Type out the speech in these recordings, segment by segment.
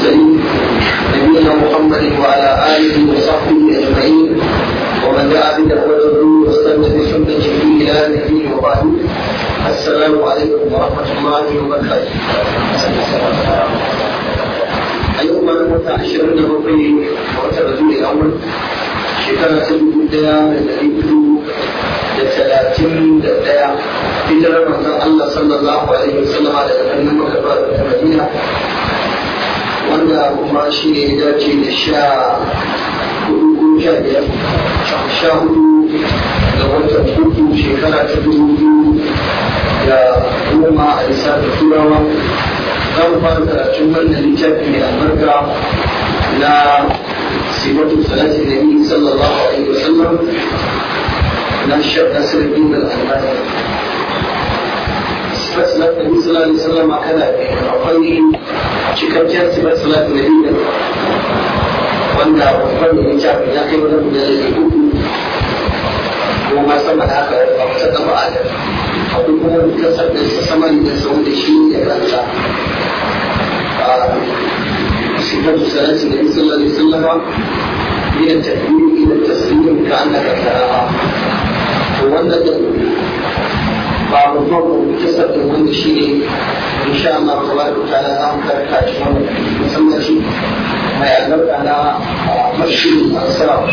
المرسلين نبينا محمد وعلى اله وصحبه اجمعين ومن دعا بدعوته واستنى بسنته الى الدين وبعد السلام عليكم ورحمه الله وبركاته اليوم انا عشرين ربيع وترجو الاول shekara ta dubu daya da dari hudu da talatin da daya hijirar manzon Allah sallallahu alaihi wasallama daga birnin Makka da Madina wanda kuma shi ne ya dace da sha hudu ko sha biyar sha hudu da watan uku shekara ta dubu biyu da goma a lissafin turawa za mu fara karatun wannan littafi mai albarka na صفة صلاة النبي صلى الله عليه وسلم نشر نسر الدين الألباني صفة صلاة النبي صلى الله عليه وسلم كذا أقوي cikakken sifar salatu na biyu wanda babban mai littafi ya kai wajen da ya uku ko ma sama da haka a kusa da ba'ada akwai kuma kasar da sama da sau da shi ya ranta صفة صلاة النبي صلى الله عليه وسلم من التكبير إلى التسليم كأنك تراها وأن بعض الضوء كسر من الشيء إن شاء الله تبارك وتعالى أم كركا شمال مسمى شيء ما يعلم على مشي الأنصار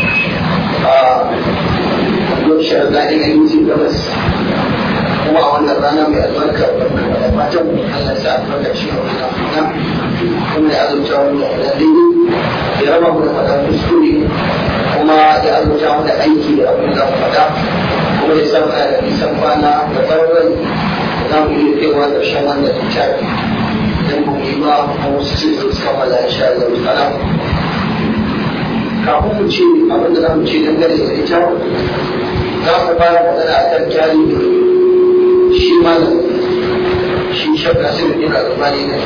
يبشر ذلك يمسي بس kuma a wannan rana mai albarka da fatan Allah sa albarka shi a kuma ya azurta wani da daidai ya raba mu da faɗa kuskure kuma ya azurta mu da aiki da abin da mu faɗa kuma ya san da nisan kwana da tsawon rai za mu iya kaiwa ƙarshen wannan littafi idan ba mu yi ba kuma wasu sai su kammala insha Allah ta'ala kafin mu ce abin da za mu ce dangane da ita za mu fara magana a kan tarihi shi malam shi shakka sai da dina albani ne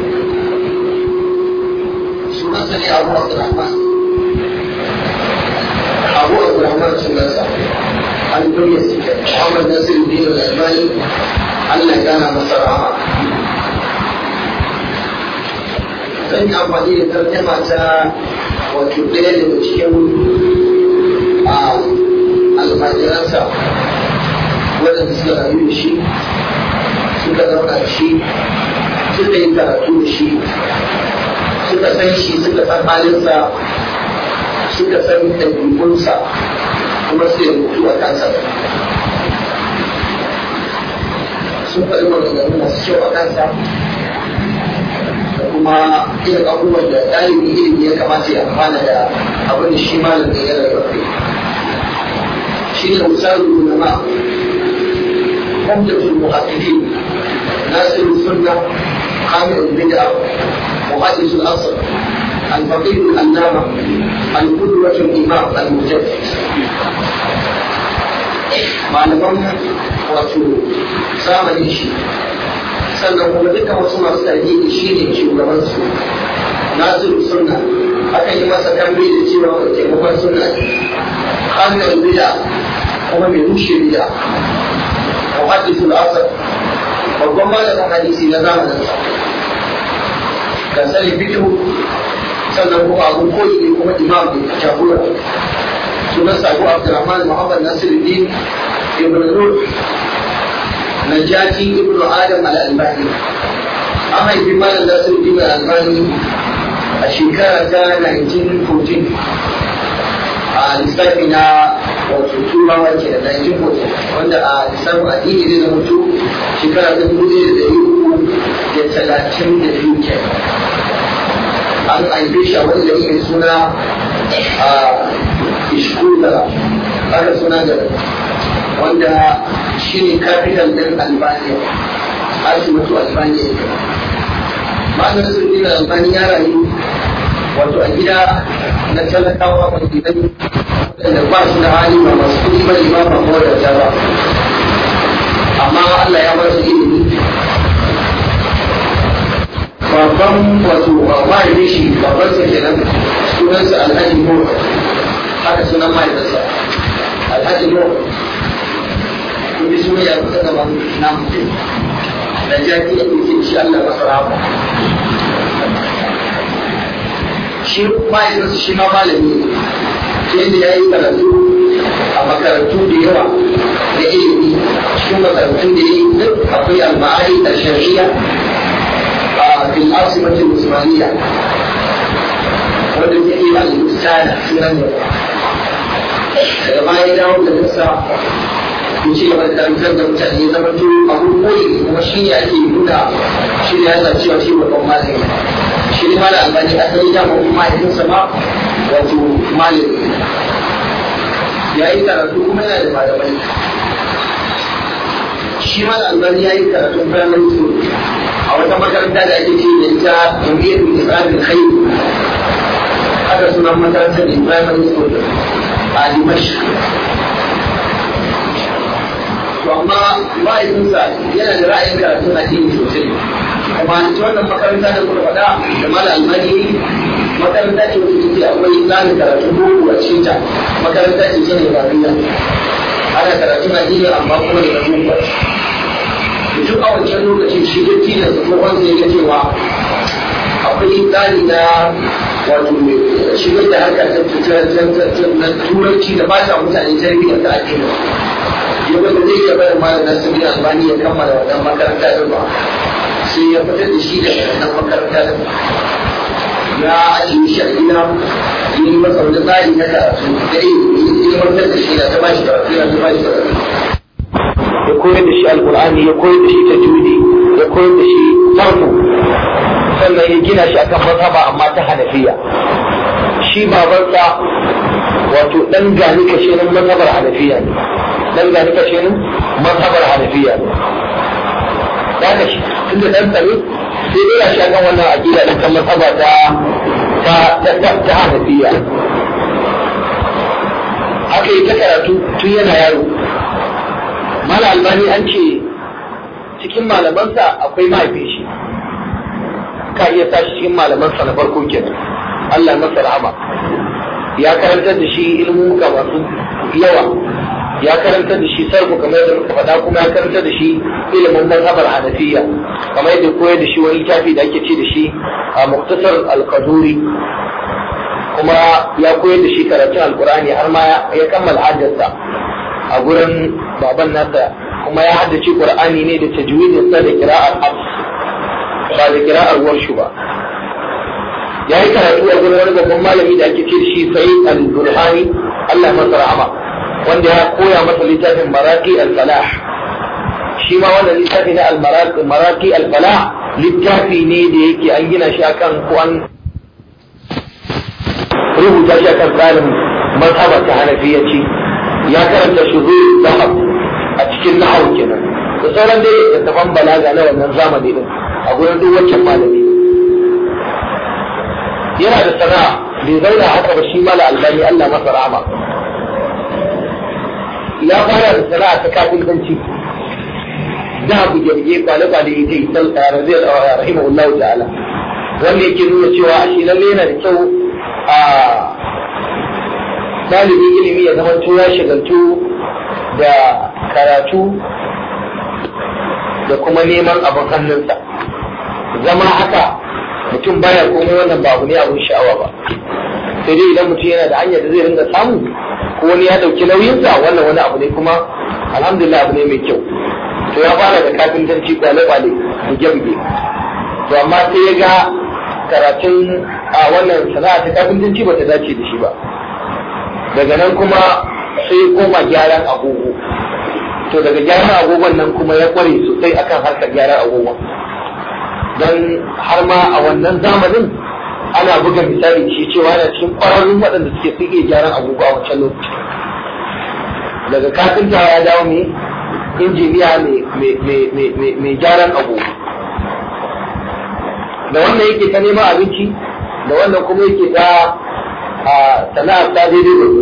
sunansa ne abu abdurrahman abu abdurrahman sunansa an duniya suke muhammad nasir dina albani allah ya gana masa rahama zan yi amfani da tarjama ta wato ɗaya daga cikin almajiransa waɗanda suka rayu da shi suka zauna da shi suka yi karatu da shi suka san shi suka san halinsa suka san ɗabi'unsa kuma su yi rubutu a kansa sun faɗi maganganu masu kyau a kansa da kuma irin abubuwan da ɗalibin ilimi ya kamata ya amfana da abin da shi malam da ya rayu shi ne misalin ulama حمدة المحدثين ناصر السنة قامع البدعة محدث الأصل الفقيه العلامة القدوة الإمام المجدد malaman wato zamanin shi sannan kuma dukkan wasu masu tarihi shi ne shugabansu nasiru sunna aka yi masa kambe da cewa taimakon sunna ne hannun bida kuma mai rushe bida محدث الأصل babban malamin hadisi na zamanin sa ga sani fikihu sannan kuma abun koyi ne kuma imam ne jagora sunan sabu abdurrahman muhammad nasiruddin ibn nur najati ibn adam al-albani an haifi malam nasiruddin al-albani a shekara ta 1914 a lissafi na wato turawa ke da 1940 wanda a lissafin addini zai zama to shekara ta dubu ɗaya da ɗari uku da talatin da biyu ke an haife shi a wani gari mai suna a ishkula aka suna da wanda shi ne capital ɗin albania asibiti albania ma'anar sirri da albani ya rayu wato a gida na talakawa mai gidan da ba su da hali ba masu kuɗi ba ne ba ba ko da ba amma Allah ya ba su ilimi babban wato mahaifin shi babban sa kenan sunansa alhaji mura haka sunan mahaifinsa alhaji mura kun bi suna ya kusa gaban na mutum da jaki da kuke shi Allah masa rahama shi mahaifinsa shi ma malami ne sai da ya yi karatu a makarantu da yawa da ilimi cikin makarantun da ya yi duk akwai al-ma'ari al-shar'iyya a fil asimatul usmaniyya wanda ya yi al-ustana sunan da daga baya ya dawo da nasa ya ci gaba da karantar da mutane zama to abun koyi kuma shi ne ake nuna shi ne yana cewa shi babban malami shi ne malam albani asali da kuma mahaifinsa ma wato malami ya yi karatu kuma yana da malamai shi malam albani ya yi karatun primary school a wata makaranta da ake ce da ita jami'ar isra'il khair haka sunan makarantar da primary school a Dimash. To amma ma'aikinsa yana da ra'ayin karatun addini sosai. Kuma ita wannan makaranta da kuma faɗa da mala almani makaranta ce wacce take akwai tsarin karatun boko a cikin ta. Makaranta ce ta Nijeriya. Ana karatun addini amma kuma da boko. Duk a wancan lokacin shi duk da tsohon zai ga cewa akwai tsari na wato shigar da harkar na turanci da ba ta mutane tarbiyyar ta addini yau da zai iya bayan malam nasu bin albani ya kammala wannan makaranta din ba sai ya fitar da shi daga wannan makaranta din ya ajiye shi a gida yi masa wani tsari na karatu da ilmantar da shi da ta ba shi karatu na ta ba shi karatu ya koyar da shi alkur'ani ya koyar da shi tajwidi ya koyar da shi sarfu sannan ya gina shi akan mazhaba amma ta hanafiya shi babansa wato dan gani kashenin mazhabar hanafiya ne dan gani kashenin mazhabar hanafiya ne da ka shi tunda dan tsare sai dai ya shi akan wannan aqida din kan mazhaba ta ta ta ta hanafiya aka yi ta karatu tun yana yaro mala albani an ce cikin malamansa akwai mahaifin shi ka iya sa shi cikin malamansa na farko kenan Allah masa rahama ya karantar da shi ilmuka masu yawa ya karantar da shi sarku kamar yadda muka faɗa kuma ya karantar da shi ilimin mazhabar hanafiya kamar yadda koyar da shi wani littafi da ake ce da shi a muktasar al-qaduri kuma ya koyar da shi karatun alkur'ani har ma ya kammala hajjarsa a gurin baban nasa kuma ya haddace qur'ani ne da tajwidinsa da qira'ar hafs ba da kira'ar warshu ba ya yi karatu a gurin wani babban malami da ake ce da shi sai al-burhani Allah masa rahama wanda ya koya masa littafin maraki al-falah shi ma wannan littafi na al-maraki al-falah littafi ne da yake an gina shi akan ko an rubuta shi akan tsarin mazhaba ta hanafiyaci ya karanta shuzur zahab a cikin nahawu kenan da sauran dai littattafan balaga na wannan zamani din a gurin duk wancan malami yana da sana'a bai zauna haka ba shi mala albani Allah masa rahama ya fara da sana'a ta kafintanci da buge-buge kwale-kwale ita yi sal zai rahimahullah ta'ala wanda yake nuna cewa a shi lalle yana da kyau a ɗalibin ilimi ya zama ya shagaltu da karatu da kuma neman abin hannunsa zama haka mutum baya komai wannan ba abu ne abin sha'awa ba sai dai idan mutum yana da hanyar da zai ringa samu ko wani ya dauki nauyinsa wannan wani abu ne kuma alhamdulillah abu ne mai kyau to ya fara da kafintanci kwale-kwale buge-buge to amma sai ya ga karatun a wannan sana'a ta kafintanci ba ta dace da shi ba daga nan kuma sai koma gyaran agogo to daga gyaran agogon nan kuma ya kware sosai akan harkar gyaran agogon don har ma a wannan zamanin ana buga misali shi cewa yana cikin ƙwararrun waɗanda suke suke gyaran agogo a wancan lokaci daga kafinta ya dawo mai injiniya mai gyaran agogo da wannan yake ta neman abinci da wannan kuma yake ta sana'ar ta daidai da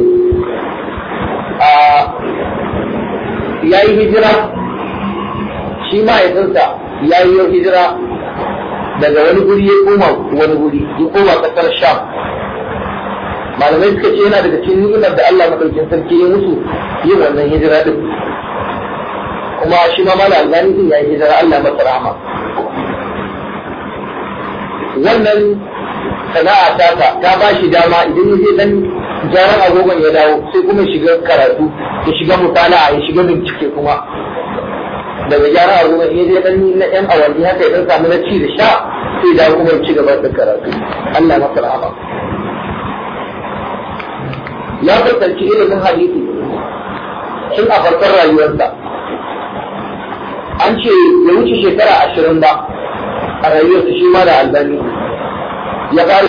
ya yi hijira shi mahaifinsa ya yi hijira daga wani guri ya koma wani guri ya koma kasar sham malamai suka ce yana daga cikin ni'imar da Allah madaukin sarki ya musu yin wannan hijira din kuma shi ma mala albani din ya yi hijira Allah masa rahama wannan sana'a ta ta ba shi dama idan ya je dan jaran agogon ya dawo sai kuma shiga karatu ya shiga mutala ya shiga bincike kuma daga jaran agogon ya je dan na yan awanni haka ya dan samu na ci da sha sai dawo kuma ya ci gaba da karatu Allah masa rahama ya fuskanci ilimin hadisi tun a farkon rayuwarsa an ce ya wuce shekara ashirin ba a rayuwarsa shi ma da albani ya fara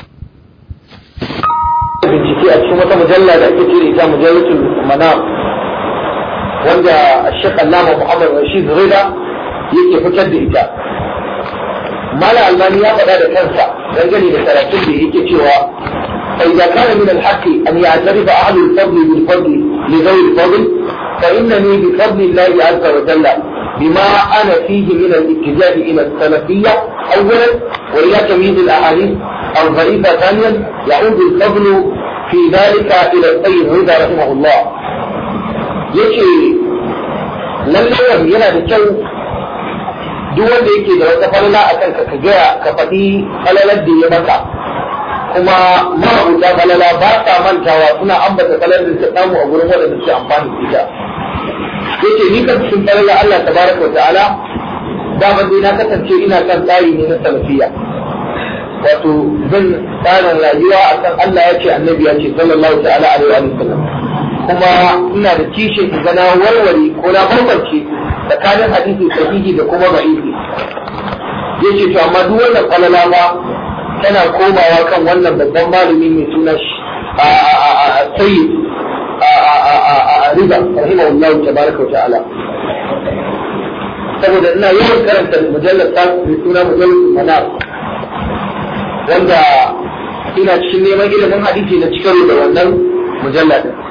bincike a cikin wata mujalla da ake cire ita mujallatul manam wanda Sheikh Allama Muhammad Rashid Rida yake fitar da ita Mala Albani ya faɗa da kansa dangane da karatun da yake cewa فإذا كان من الحق أن يعترف أهل الفضل بالفضل لذوي الفضل فإنني بفضل الله عز وجل بما أنا فيه من الاتجاه إلى السلفية أولا وإلى تمييز الأحاديث الضعيفة ثانيا يعود الفضل في ذلك إلى السيد رضا رحمه الله يشي lallai yana da kyau duk wanda yake da wata falala a kanka ka gaya ka faɗi falalar da ya maka kuma ma'abuta falala ba sa mantawa suna ambata falalar da ta samu a gurin waɗanda suke amfani da ita yace ni kan cikin falala Allah tabaraka wa ta'ala daman dai na kasance ina kan tsari ne na salafiya wato zan tsarin rayuwa a kan Allah ya ce annabi ya ce sallallahu ta'ala alaihi wa sallam kuma ina da kishin in ga na warware ko na bambance tsakanin hadisi sahihi da kuma da'ifi yace to amma duk wannan falala ba tana komawa kan wannan babban malami mai suna sayyid riba rahimahullahu tabaraka wa ta'ala saboda ina yawan karanta mujallar ta mai suna mujallar manar wanda ina cikin neman ilimin hadisi na cikin da wannan mujallar din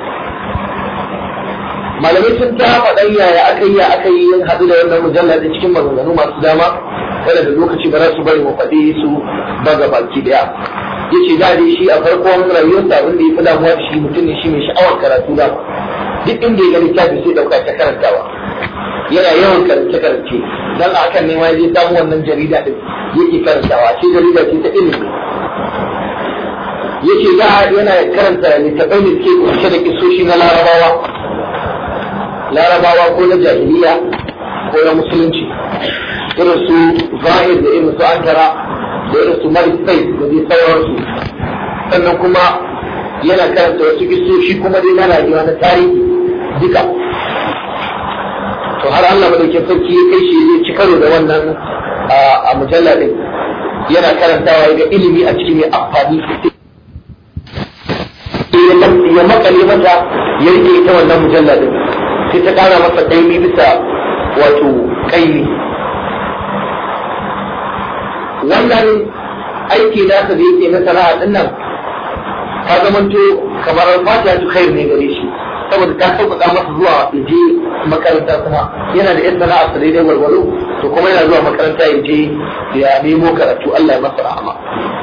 malamai sun ta faɗan yaya aka yi aka yi yin haɗu da wannan mujallar din cikin maganganu masu dama wanda da lokaci ba za su bari mu faɗi su ba ga baki daya yace da dai shi a farkon rayuwarsa abin da ya fi damuwa da shi mutum ne shi mai sha'awar karatu da duk inda ya ga littafi sai dauka ta karantawa yana yawan karance karance dan hakan ne ma ya samu wannan jarida din yake karantawa ce jarida ce ta ilimi yace da yana karanta littafai da ke kunshe da kisoshi na larabawa larabawa ko na jahiliya ko na musulunci irin su zahir da irin su ankara da irin su marisai da dai sauransu sannan kuma yana karanta wasu kisoshi kuma dai na rayuwa na tarihi duka to har Allah madaukin sarki ya kai shi ya ci karo da wannan a mujalla din yana karantawa ga ilimi a cikin mai amfani ya makale mata ya rike ita wannan mujalla din sai ta kara masa kaimi bisa wato kaimi wannan aiki nasa da yake na sana'a din nan ta zamanto kamar fatiha su khair ne gare shi saboda ta sauƙaƙa masa zuwa ya je makaranta kuma yana da yan sana'a sa daidai gwargwaro to kuma yana zuwa makaranta ya je ya nemo karatu Allah ya masa rahama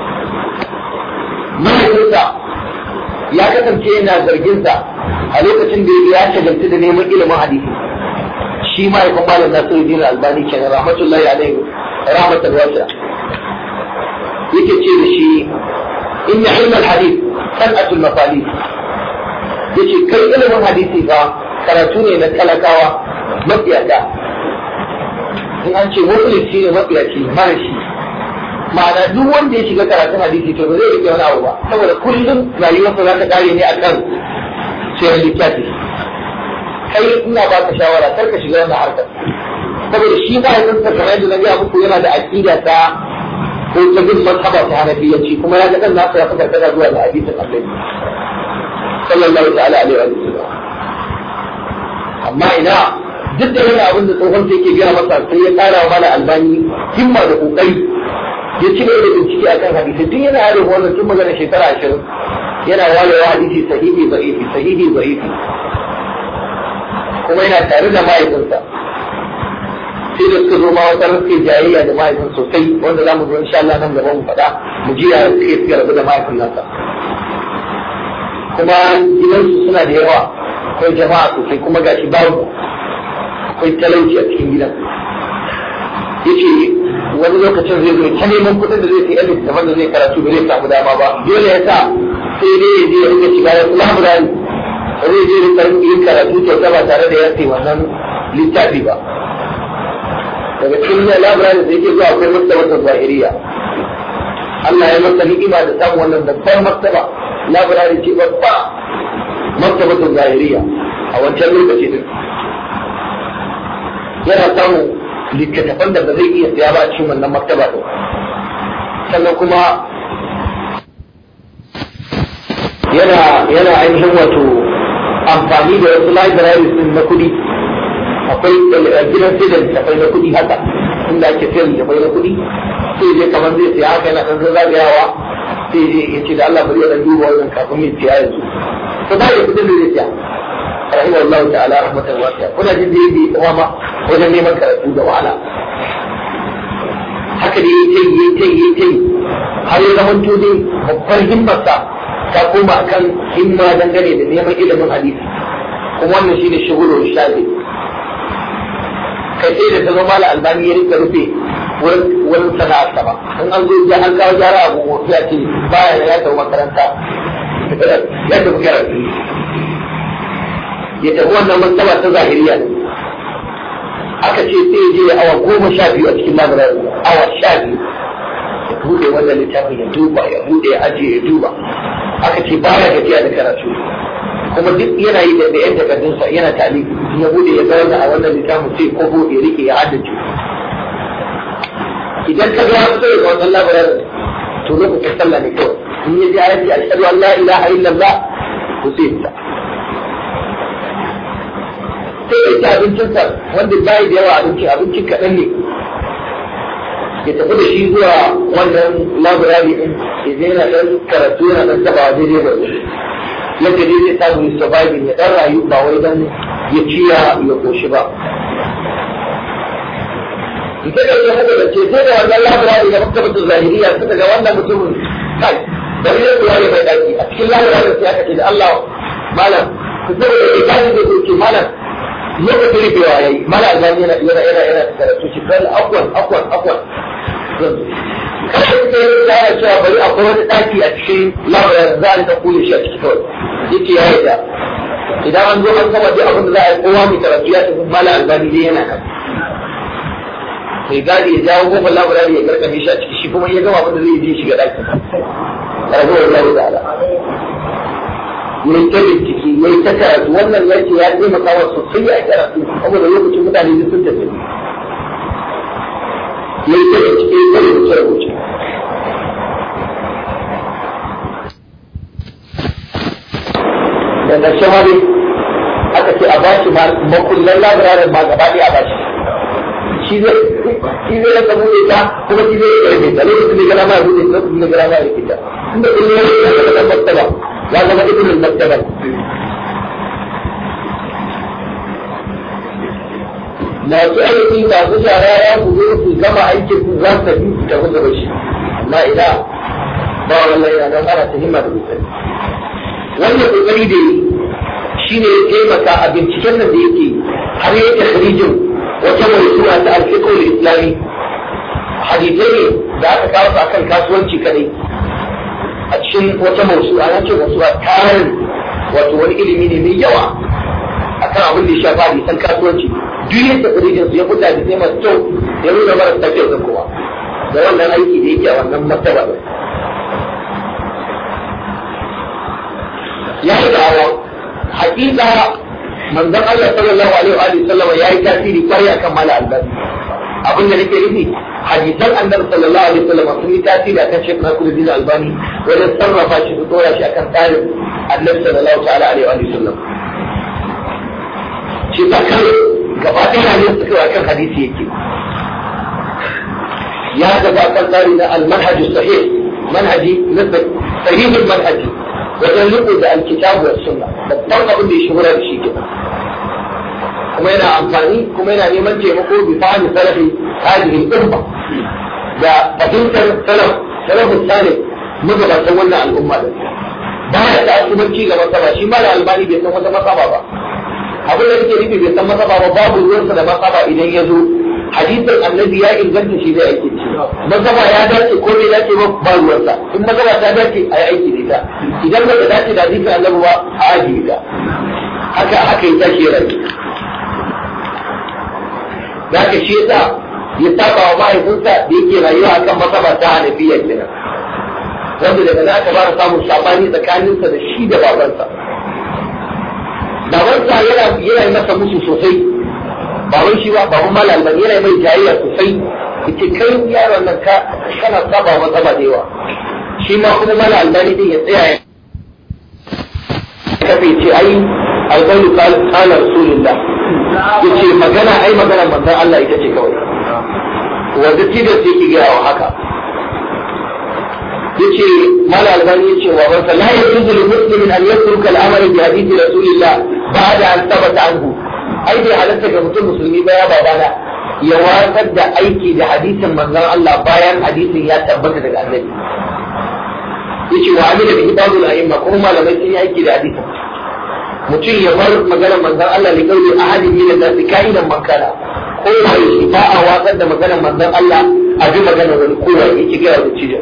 mahaifinsa ya kasance yana zarginsa a lokacin da ya shagaltu da neman ilimin hadisi shi mahaifin malam Nasiruddin Albani kenan rahmatullahi alaihi rahmatul wasi'a yake ce da shi inna ilmal hadith san'atul mafalid yace kai ilimin hadisi fa karatu ne na talakawa mafiyata in an ce muflisi ne mafiyaci mara shi ma'ana duk wanda ya shiga karatun hadisi to ba zai rike wani abu ba saboda kullum rayuwarsa za ta kare ne akan sayar littafi kai ina ba ka shawara kar ka shiga wannan harkar saboda shi ba ya kamar yadda na gaya muku yana da aqida ta ko ta bin mazhaba ta hanafiyanci kuma ya ga dan nasa ya fi karkata zuwa ga hadisin annabi sallallahu ta'ala alaihi wa sallam amma ina duk da yana abin da tsohon ta yake biya masa sai ya kara wa mana albani himma da kokari ya ci da bincike akan hadisi tun yana yaro wannan tun magana shekara ashirin yana wayewa hadisi sahihi da'ifi sahihi da'ifi kuma yana tare da mahaifinsa sai da suka zo ma wata suke jayayya da mahaifin sosai wanda za mu zo insha Allah nan gaba mu faɗa mu ji ya suke suka rabu da mahaifin nasa kuma gidansu suna da yawa akwai jama'a sosai kuma gashi babu akwai talauci a cikin gidan yace wani lokacin zai zo ta neman kuɗin da zai sai yan littafan da zai karatu ba zai samu dama ba dole ya sa sai dai ya je ya rika shiga ya laburari ba zai je rika yin karatu kyauta ba tare da ya sai wannan littafi ba daga cikin laburari da yake zuwa akwai maktabatar zahiriya Allah ya masa ni'ima da samun wannan babbar maktaba laburari ce babba maktabatar zahiriya a wancan lokaci din yana samun littattafan da ba zai iya siya ba a cikin wannan maktaba din sannan kuma yana yana ainihin wato amfani da wasu libraries din na kuɗi akwai gidan sai da littattafai na kuɗi haka inda ake sayar littattafai na kuɗi sai je kamar zai siya haka yana ɗan zagayawa sai je ya ce da Allah bari ya ɗan duba wannan kafin mai siya yanzu to ba ya kuɗin da zai siya رحمه الله تعالى رحمة واسعة kuna jin da yake kuma ma wajen neman karatu da wahala haka da yake yi yake yi yake har ya zama to dai babbar himmarsa ta koma akan himma dangane da neman ilimin hadisi kuma wannan shine shugulun shafi kai sai da ta zama da albani ya rika rufe wurin sana'arsa ba in an zo ya an kawo gyara abu ya ce baya ya tafi makaranta ya tafi karatu ya tafi wannan martaba ta zahiriya ne aka ce sai ya je awa goma sha biyu a cikin labarar awa sha biyu ya bude wannan littafin ya duba ya bude ya ajiye ya duba aka ce baya gajiya da karatu kuma duk yana yi da yan takardunsa yana tali ya bude ya zauna a wannan littafin sai kogo ya rike ya haddace idan ka ga fito daga wannan labarar to lokacin sallah ne kawai in ya ji ayati ashhadu an la ilaha illallah to sai ya sai ya ci abincinsa wanda bayi da yawa abinci abincin kaɗan ne ya tafi da shi zuwa wannan labirari ɗin ya je yana ɗan karatu yana ɗan taɓa daidai da yadda dai zai samu ya surviving ya ɗan rayu ba wai dan ya ci ya ya koshi ba ita da ya haka da ce sai da wannan labirari da maktabatul zahiriya suka ga wannan mutumin kai bari ya kuwa ya mai ɗaki a cikin labirarin sai aka ce da Allah malam ku zama da ke kaji zai ce malam lokacin rufewa ya yi mala albani yana yana yana yana karatu shi kan akwan akwan akwan kada ka yi tsara cewa bari akwai wani ɗaki a cikin labarin za a rika kule shi a ciki kawai yake ya yi da idan an zo an gama duk abin da za a yi kowa mai karatu ya tafi mala albani dai yana kan mai gadi ya jawo kofar labarin ya karkame shi a ciki shi kuma ya gama abin da zai je shiga ɗakin ragowar Allah ta'ala yayi ta bincike yayi ta karatu wannan yace ya taimaka wa sosai a karatu saboda lokacin mutane duk sun tafi yayi ta bincike ta rubuce rubuce da ƙarshe ma dai aka ce a bashi makullan labirarin ma gaba ɗaya a bashi shi zai shi zai rasa buɗe ta kuma shi zai rasa rubuta lokacin da gara ma ya buɗe lokacin da gara ma ya rike ta inda kullum ya rike ta maktaba ya zama ibn al-maktaba masu aiki masu shara ya ku zo su gama aikin su za su tafi su tafi gaba shi amma ina ba wannan yana nan ana ta himma da kokari wannan kokari da yi shine ya taimaka a binciken nan da yake har ya yi takhrijin wata mawsu'a ta al-fiqh al-islami hadithai ne da aka kawo su akan kasuwanci kadai a cikin wata mausu'a na ce mausu'a tarin wato wani ilimi ne mai yawa akan abin da ya shafa hadisan kasuwanci duk yadda tsirijin su ya fita da sai masu kyau ya nuna mara tafiyar da kowa da wannan aiki da yake a wannan martaba ɗin ya yi da'awa hakika manzon Allah sallallahu alaihi wa sallama ya yi tasiri kwarai akan mala albani abin da nake nufi hadisan annabi sallallahu alaihi wasallam sun yi tasiri akan Sheikh Nasiruddin Albani wajen sarrafa shi su dora shi akan tsarin annabi sallallahu ta'ala alaihi wa sallam shi ta kan gaba ɗaya ne suka akan hadisi yake ya gaba kan tsari na al-manhaj sahih manhaji na sahihul manhaji wajen riko da alkitabu wa sunna babban abin da ya shugura da shi kenan kuma yana amfani kuma yana neman taimako bi fahimi salafi hadhihi al-umma da fahimtar salaf salafus salih magabatan wannan al'umma da ba ya da asubanci ga masaba shi ma da albani bai san wata masaba ba abin da yake nufi bai san masaba ba babu ruwansa da masaba idan ya zo hadisin annabi ya inganta shi zai aiki da shi mazhaba ya dace ko bai dace ba ba ruwansa in mazhaba ta dace a yi aiki da ita idan ba ta dace da hadisin annabi ba a ajiye ta haka haka ya tashi ya rayu da haka shi yasa ya saba wa mahaifinsa da yake rayuwa akan mazhaba ta hanafiya kenan wanda daga za ka fara samun sabani tsakaninsa da shi da babansa babansa yana yana masa musu sosai baban shi ba baban malal ba yana mai jayayya sosai yace kai yaron nan ka kana saba masa ba da yawa shi ma kuma malal albani din ya tsaya ya kafe ce ai albani qala rasulullah yace magana ai magana manzon Allah ita ce kawai wanda tilas yake gaya wa haka yace mala albani yace wa barka la yajuzu lil muslimin an yatruka al-amal bi hadith rasulillah ba'da an thabata anhu ai bai halatta ga mutum musulmi ba ya babana ya watsar da aiki da hadisin manzon Allah bayan hadisin ya tabbata daga annabi yace wa amila bi ibadul a'imma kuma malamai sun yi aiki da hadisin mutum ya bar maganar manzon Allah li qawli ahadin min an-nas ka'idan man kana ko wai ba a watsar da maganar manzon Allah a bi maganar wani kowa yake ga da cijin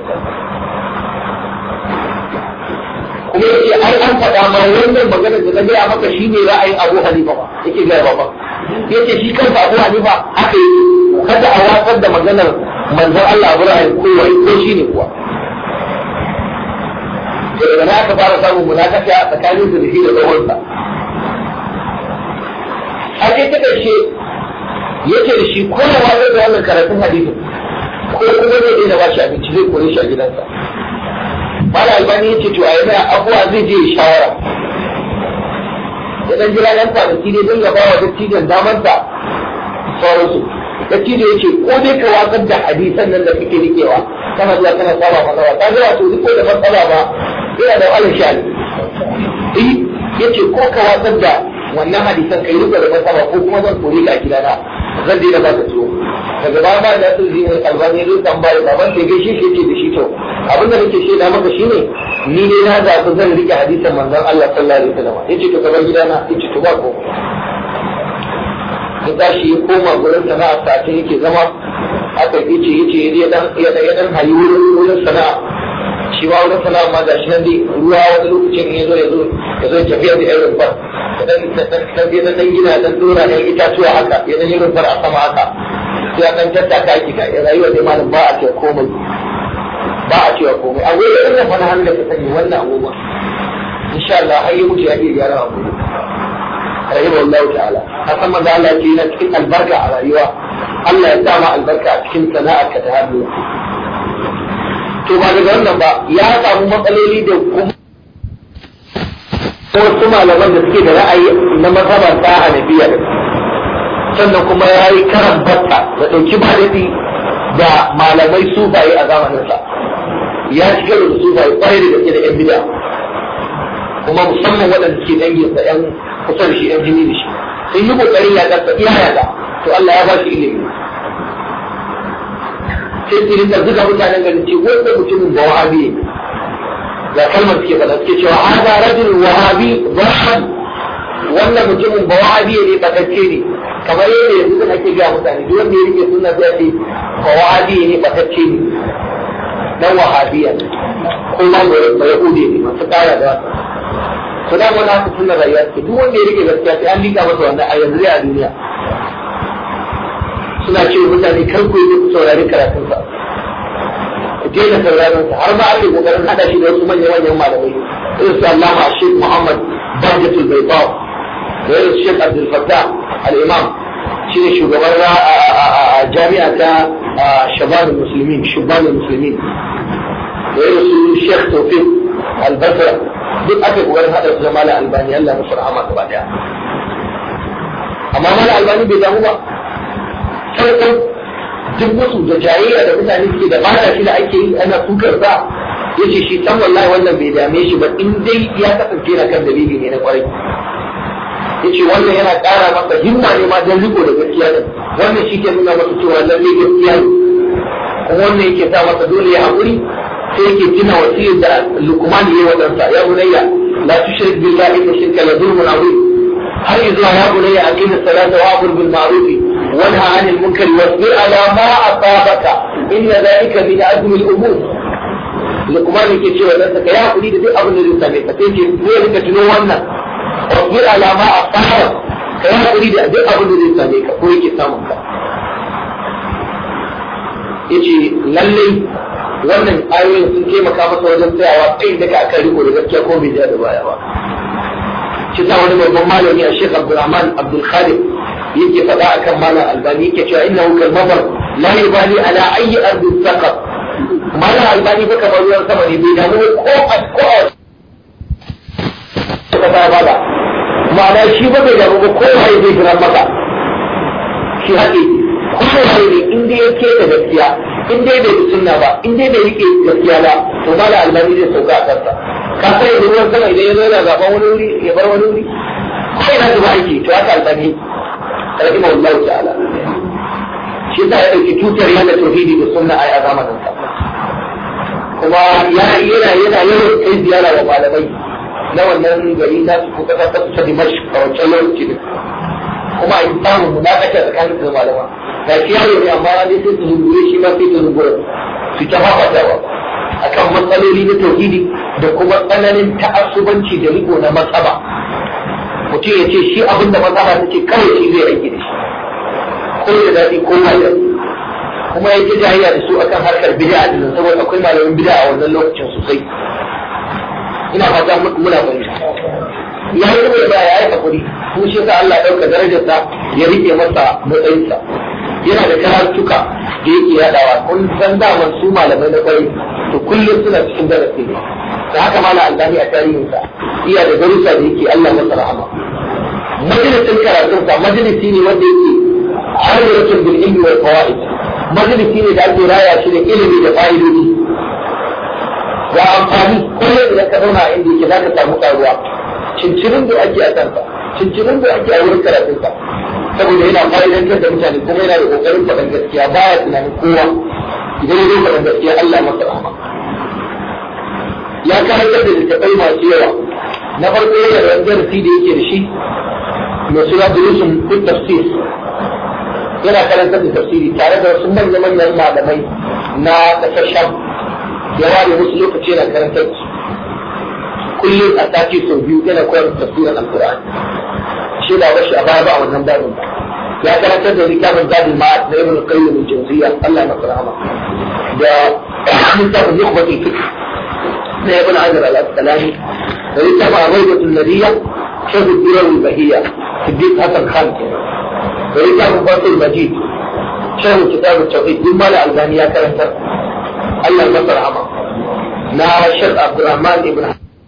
kuma yake ai an faɗa ma wannan maganar da na gaya maka shine ra'ayin Abu Hanifa ba yake gaya ba yace shi kansa Abu Hanifa haka yake kada a watsar da maganar manzon Allah Abu ra'ayin kowa ko shine kuwa to daga na aka fara samun munakasha tsakanin su da shi da tsohonsa a ce ta ƙarshe yace da shi ko ya watsar da wannan karatun hadisin ko kuma zai daina ba shi abinci zai kore shi a gidansa mala albani ya ce to a yana abuwa zai je shawara ya dan jira dan kwanaki ne don ya ba wa dattijan damansa sauransu dattijo ya ce ko dai ka watsar da hadisan nan da kake rikewa kana zuwa kana saba matsala ta ga wato duk da matsala ba yana da wahalar sha'ani eh ya ce ko ka watsar da wannan hadisan kai rika da matsala ko kuma zan kore ka a gidana zan daina ba ka tuwo daga baya ba da sun zai albani zai tambaya baban da gaishe shi ce da shi to abin da nake shaida maka shine ni ne na zaɓi zan rike hadisin manzon Allah sallallahu alaihi wasallam yace to kamar gidana yace to ba ko ya tashi ya koma gurin sana'a sace yake zama aka yace yace ya dan ya dan ya dan hayi wurin wurin sana'a shi ba wurin sana'a ma gashi nan dai ruwa wani lokacin ya zo ya zo ya zo tafiya da irin rumfar ya dan dan dan dan gina dan dora da itatuwa haka ya dan yi rumfar a sama haka sai an dan tattaka ki ka rayuwa dai malam ba a ce komai ba a cewa komai a wuri irin fa na hannu da ka sani wannan abubuwa insha Allah har yi mutu ya iya gyara abu rahimu Allah ta'ala hasan manzo Allah ya ce yana cikin albarka a rayuwa Allah ya sa ma albarka a cikin sana'ar ka ta hannu to ba daga wannan ba ya samu matsaloli da kuma wasu malaman da suke da ra'ayi na mazhabar ta hanafiya sannan kuma ya yi karan batta da ɗauki ba da malamai sufaye a zamaninsa ya shigar da sufaye kwarai da gaske da yan bida kuma musamman waɗanda suke danginsa yan kusa da shi yan jini da shi sun yi kokarin ya ƙarfa iya yaga to Allah ya ba shi ilimi sai su rinka zuga mutanen garin ce wanda mutumin ba wahabi ne ga kalmar suke faɗa suke cewa hada rajul wahabi dhahan wannan mutumin ba wahabi ne batacce ne kamar yadda yanzu da ake gaya mutane duk wanda ya rike sunna sai ce ba wahabi ne batacce ne dan wahabiya ko ma ba yahudi ne masu kara da to da wannan haka sunna rayuwa ce duk wanda ya rike gaskiya sai an lika masa wannan a yanzu a duniya suna ce mutane kar ku yi ku saurari karatunsa ku daina sauraron sa har ma ake kokarin hada shi da wasu manyan manyan malamai irin su Allama Sheikh Muhammad Bahjatul Baydaw da irin su Sheikh Abdul Fattah al-Imam shi ne shugaban jami'a ta Shabab Muslimin Shabab Muslimin da irin su Sheikh Tawfiq Al-Basra duk ake kokarin hada su da Malam Albani Allah musu rahama gaba daya amma Malam Albani bai damu ba farkon duk wasu da jayayya da mutane suke da bada shi da ake yi ana kukar sa ya ce shi san wallahi wannan bai dame shi ba in dai ya kasance na kan dalili ne na kwarai ya ce wannan yana ƙara masa himma ne ma don riko da gaskiya ne wannan shi ke nuna masa cewa lalle gaskiya ne kuma wannan yake sa masa dole ya haƙuri sai yake tuna wasiyar da lukman ya yi wa ɗansa ya bunayya la tushrik billahi inna shirka la zulmun azim har zuwa ya bunayya aqim as-salata wa amur bil ma'ruf وانهى عن المنكر واصبر على ما أصابك إن ذلك من عزم الأمور لقمان yake cewa dan saka ya hakuri da duk abin da zai same ka sai ce zai rika tuno wannan wasbir ala ma asaba ka ya hakuri da duk abin da zai same ka ko yake samun ka yace lallai wannan ayoyin sun taimaka masa wajen tsayawa kai daga akan riko da gaskiya ko bai da baya ba shi sa wani babban malami a Sheikh Abdulrahman Abdul Khalid yake faɗa akan malam Albani yake cewa innahu kal mabar la yubali ala ayyi ardi saqat malam Albani fa kamar ruwan sama ne bai damu ko a ko a ka ta bada ma'ana shi ba bai damu ba ko wai zai jira maka shi haƙi ko wai ne in dai yake da gaskiya in dai bai sunna ba in dai bai rike gaskiya ba to malam Albani zai sauka a kansa ka sai da ruwan sama idan ya zo yana zaɓen wani wuri ya bar wani wuri kai na zuba aiki to haka Albani رحمه الله تعالى shi ta ya ɗauki tutar yana tauhidi da sunna ai a zamanin sa kuma yana yana yana yawan kai ziyara wa malamai na wannan gari na su kuka ta kusa Dimash a wancan lokaci ne kuma a yi samun munakasha tsakanin da malama ga shi yaro ne amma ne sai su zungure shi ma sai su zungure su ta fafatawa akan matsaloli na tauhidi da kuma tsananin ta'assubanci da riko na matsaba mutum ya ce shi abin da matsala ta ce kawai shi zai aiki da shi ko da daɗi ko ba daɗi kuma ya ji jahiliya da su akan harkar bid'a din saboda akwai malamin bid'a a wannan lokacin sosai ina fata muna fahimta ya yi rubuta da ya yi hakuri kuma shi yasa Allah ya ɗauka darajarsa ya rike masa matsayinsa yana da karatuka da yake yaɗawa kun san daman su malamai na kwarai to kullum suna cikin darasi ne da haka mala albani a tarihinsa iya da darussa da yake Allah masa rahama majalisin karatunsa majalisi ne wanda yake arzikin bil ilmi wal fawaid majalisi ne da ake raya shi da ilimi da fa'idodi ga amfani kullum idan ka zauna inda yake za ka samu karuwa cincirin da ake a kansa cincirin da ake a wurin karatunsa saboda yana fa'idantar da mutane kuma yana da kokarin faɗan gaskiya baya tunanin kowa idan ya zo faɗan gaskiya Allah masa rahama ya karantar da littattafai masu yawa na farko yana da darasi da yake da shi mai suna durusun duk tafsir yana karantar da tafsiri tare da wasu manya manyan malamai na kasar sham ya ware musu lokaci yana karantar da su kullum a sati sau biyu yana koyar da tafsirin alkur'ani shi da wasu a baya ba a wannan babin ba ya karantar da littafin zadin ma'ad na ibn qayyim al-jawziyya Allah ya masa rahama da littafin nukhbatul fikr na ibn hajar al-asqalani da littafin arwaidatul nabiyya shaykh ad-durar al-bahiyya siddiq hasan khan da littafin fatul majid shaykh kitab at-tawhid din mala albani ya karantar Allah ya masa rahama na shaykh abdurrahman ibn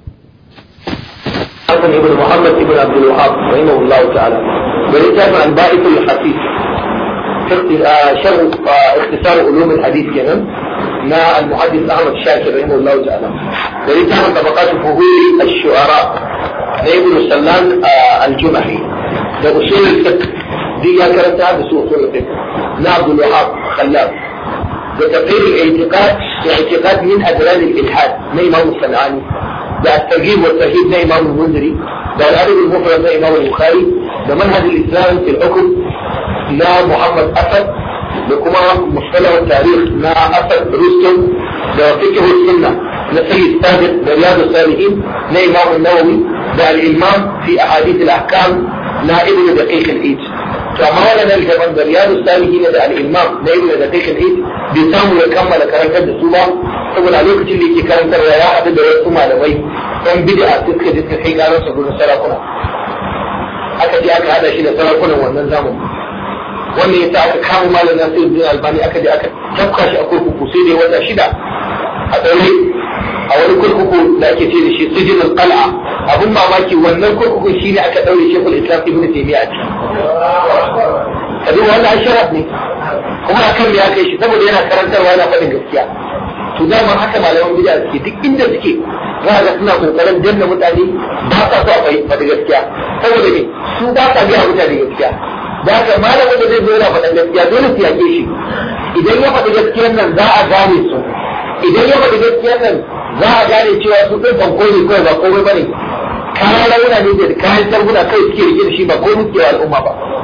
حسن ابن محمد ابن عبد الوهاب رحمه الله تعالى ولكتاب عن بائس الحديث شرح اختصار علوم الحديث كمان مع المحدث احمد الشاكر رحمه الله تعالى ولكتاب عن طبقات فهول الشعراء ابن سلمان الجمحي ده اصول الفقه دي يا كرتها بسوء اصول الفقه مع عبد الوهاب خلاف وتقرير الاعتقاد الاعتقاد من ادران الالحاد من امام الصنعاني ده الترغيب والترهيب ده امام المنذري ده الادب المفرد ده امام البخاري ده منهج الاسلام في الحكم لا محمد اسد ده كما مصطلح التاريخ لا اسد رستم ده فقه السنه ده سيد سابق ده رياض الصالحين ده امام النووي ده الامام في احاديث الاحكام لا ابن دقيق الايد فما لنا الجبل ده رياض الصالحين ده الامام ده ابن دقيق الايد بيسامو يكمل كاركتر ده سوما saboda a lokacin da yake karantarwa ya haɗu da wasu malamai ɗan bid'a suka je suka kai ƙarar sa gurin sarakuna aka je aka haɗa shi da sarakunan wannan zamani wannan yasa aka kama malam Nasiruddin Albani aka je aka tafka shi a kurkuku sai dai wata shida a ɗaure a wani kurkuku da ake ce da shi sijin al-qal'a abun mamaki wannan kurkukun shine aka ɗaure Sheikhul Islam Ibn Taymiyyah a ciki kabi wannan asharaf ne kuma akan me aka yi shi saboda yana karantarwa yana faɗin gaskiya to dama haka malaman bid'a suke duk inda suke za ga suna kokarin danna mutane ba sa so a faɗi gaskiya saboda me su ba sa biya mutane gaskiya da haka malamin da zai zo yana faɗin gaskiya dole su yake shi idan ya faɗi gaskiyar nan za a gane su idan ya faɗi gaskiyar nan za a gane cewa su ɗin banko ne kawai ba komai ba ne kayan rauna ne da kayan sarguna kai suke rike da shi ba komai suke wa al'umma ba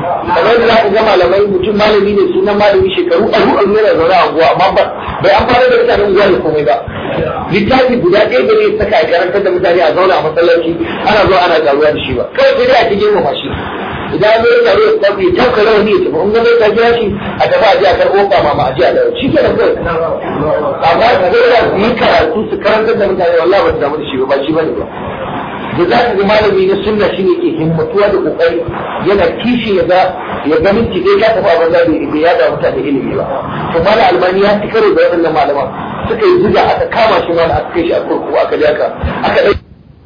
kamar da za ka ga malamai mutum malami ne sunan malami shekaru aru aru yana zaune a unguwa amma ba bai amfana da mutanen unguwa da komai ba littafi guda ɗaya da ne saka a karantar da mutane a zauna a masallaci ana zuwa ana karuwa da shi ba kawai sai dai a cikin girmama shi idan an yi taro ya tafi ta kare wani ya tafi in gane ta kira shi a tafi a je a karɓo ba ma a je a dawo shi ke nan kawai amma ko da su yi karatu su karantar da mutane wallahi ba su damu da shi ba ba shi bane ba da za ka ga malami na sunna shi ne ke himmatuwa da kokari yana kishi ya ga ya ga minti dai ka tafi a banza bai ya da mutane ilimi ba to malam albani ya ci karo da waɗannan malaman suka yi zuga aka kama shi mana aka kai shi a kurkuku aka je aka aka dai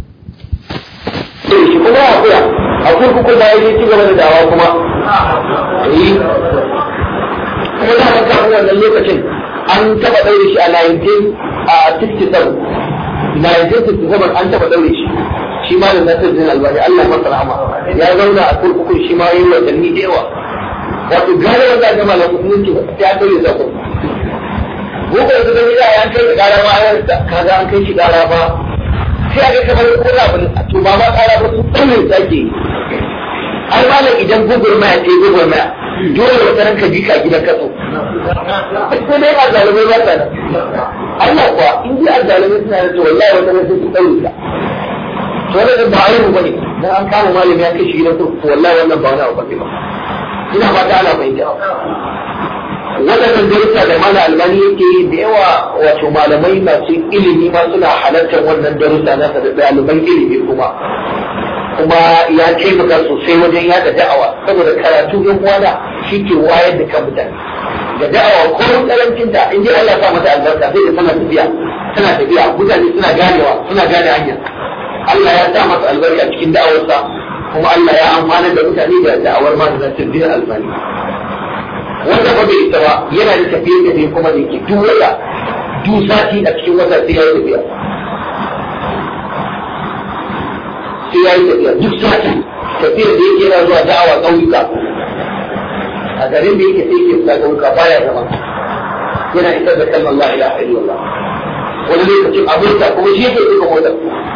shi kuma ya koya a kurkuku da ya ci gaba da dawa kuma eh kuma da man kafin wannan lokacin an taba daure shi a 1967 1967 an taba daure shi shi ma da nasir din albani Allah ya masa rahama ya zauna a kurkukun shi ma yi watanni da yawa wato gane wanda ga malamu musulunci ba sai an daure sa kurkuku gobe yanzu da gida an kai kara ma an kaga an kai shi kara ba sai aka kamar ko da ba to ba ma kara ba su tsalle sake ai malam idan gugurmaya ce gugurmaya dole wata ranka ji ka gidan kaso sai dai azalimai ba ta nan Allah kuwa in ji azalimai suna da to wallahi wata ran sai su tsalle ka to wannan ba ayyuka bane dan an kama malami ya kai shi gidan kurkuku wallahi wannan ba wani abu bane ba ina fata ana fahimta waɗannan darussa da mana albani yake yi da yawa wato malamai masu ilimi ma suna halartar wannan darussa na da ɗaliban ilimi kuma kuma ya taimaka sosai wajen yada da'awa saboda karatu yan uwana shi ke wayar da kan mutane da da'awa ko karancin ta in dai Allah ya sa mata albarka sai da tana tafiya tana tafiya mutane suna ganewa suna gane hanya Allah ya sa masa albarka cikin da'awarsa kuma Allah ya amfana da mutane da da'awar ma da tabbiyar albani wanda ba bai isa ba yana da tafiye tafiye kuma da yake duk wata duk sati a cikin wata sai ya yi tafiya sai ya yi tafiya duk sati tafiyar da yake yana zuwa da'awa ƙauyuka a garin da yake sai ke fita ƙauyuka baya zama yana isar da kalmar la ilaha illallah wani lokacin abota kuma shi yake duka motar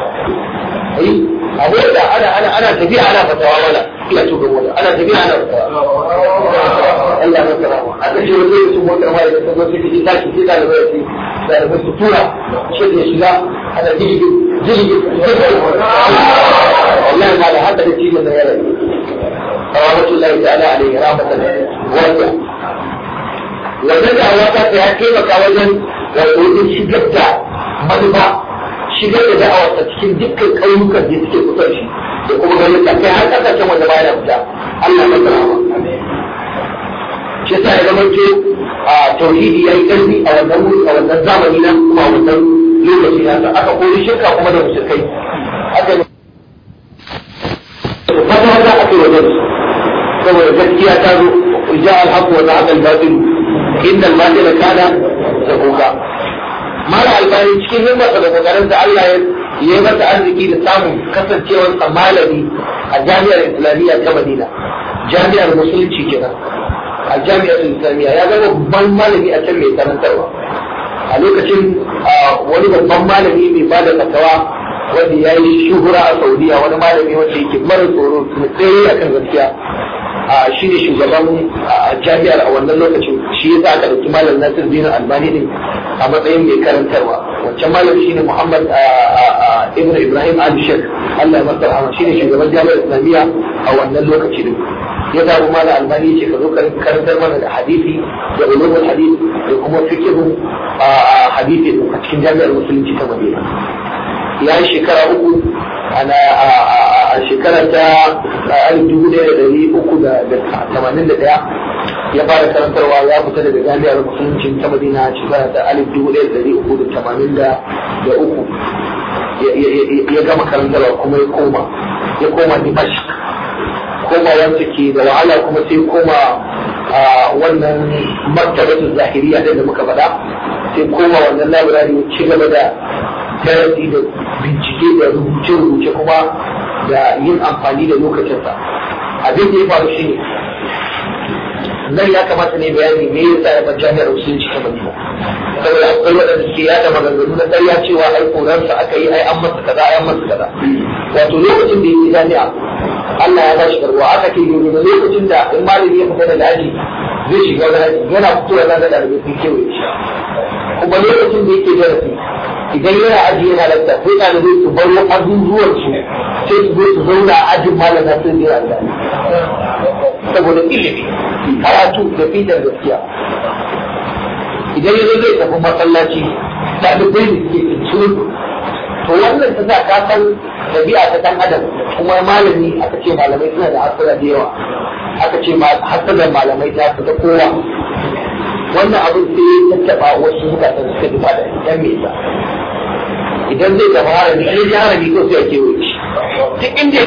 a mota ana ana ana tafiya ana fatawa wala ina tuka mota ana tafiya ana fatawa Allah ya kira mu aka ce wani lokacin motar ma da ta zo sai ji tashi sai da bai ci da da su tura shi da shiga ana jirgi jirgi wallahi ma da hada da cikin da yara rahmatullahi ta'ala alaihi rahmatan wasi'a wannan da wata ta ya taimaka wajen wajen shigar da manufa shigar da da'awarsa cikin dukkan ƙauyukan da suke kusa shi da kuma ganin ta kai har kasashen wanda ba ya fita Allah ya tsara ba shi yasa ya zama ce a tauhidi yayi ƙarfi a wannan wuri a wannan zamani na kuma wannan lokaci na aka kori shirka kuma da mushrikai aka ne fata wata aka yi wajen saboda gaskiya ta zo ja al-haqq wa zahaqa al-batil inna al-batila kana zahuqa mala albani cikin himmarsa da kokarin da Allah ya yi masa arziki da samun kasancewar sa malami a jami'ar islamiyya ta Madina jami'ar musulunci kenan a jami'ar islamiyya ya zama babban malami a can mai karantarwa a lokacin wani babban malami mai ba da fatawa wanda ya yi shuhura a saudiya wani malami wanda yake mara tsoro tsaye a kan gaskiya shi ne shugaban jami'ar a wannan lokacin shi ya sa aka ɗauki malam nasir dina albani ne a matsayin mai karantarwa wancan malam shi ne muhammad ibn ibrahim ali shek allah ya masa rahama shi ne shugaban jami'ar islamiyya a wannan lokaci din ya zaɓi malam albani ce ka zo karantar mana da hadisi da ulumul hadisi da kuma fikihun hadisi a cikin jami'ar musulunci ta madina ya yi shekara uku ana a shekara ta alif dubu ɗaya da ɗari uku da tamanin da ɗaya ya fara karantarwa ya fita daga jami'ar musulunci ta madina shekara ta alif dubu ɗaya da ɗari uku da tamanin da uku ya gama karantarwa kuma ya koma ya koma dimashq koma wanda ke da wahala kuma sai koma wannan martabatu zahiriya da muka faɗa sai koma wannan labirari ya ci gaba da darasi da bincike da rubuce-rubuce kuma da yin amfani da lokacinsa abin da ya faru shi ne nan ya kamata ne bayani me yasa ya bar jami'ar musulunci ta madina saboda akwai waɗanda suke yada maganganu na ƙarya cewa ai koransa aka yi ai an masa kaza ai an masa kaza wato lokacin da yake jami'a Allah ya bashi karbuwa aka ce ne da lokacin da in malami ya fita daga aji zai shiga wani aji yana fitowa na da ɗalibai sun kewaye shi kuma lokacin da yake darasi idan yana aji yana lakta sai ɗalibai su bar azuzuwan su sai su zo su zauna a ajin malam na sun jira da saboda ilimi karatu da fitar gaskiya idan yanzu zai tafi masallaci ɗalibai ne suke cikin to wannan ta sa ka san ɗabi'a ta ɗan adam kuma malami aka ce malamai suna da hasara da yawa aka ce hasarar malamai ta fi ta kowa wannan abin sai ya tattaɓa wasu zukatan suka duba da ɗan me yasa idan zai tafi harami in ya harami ko sai a kewaye shi duk inda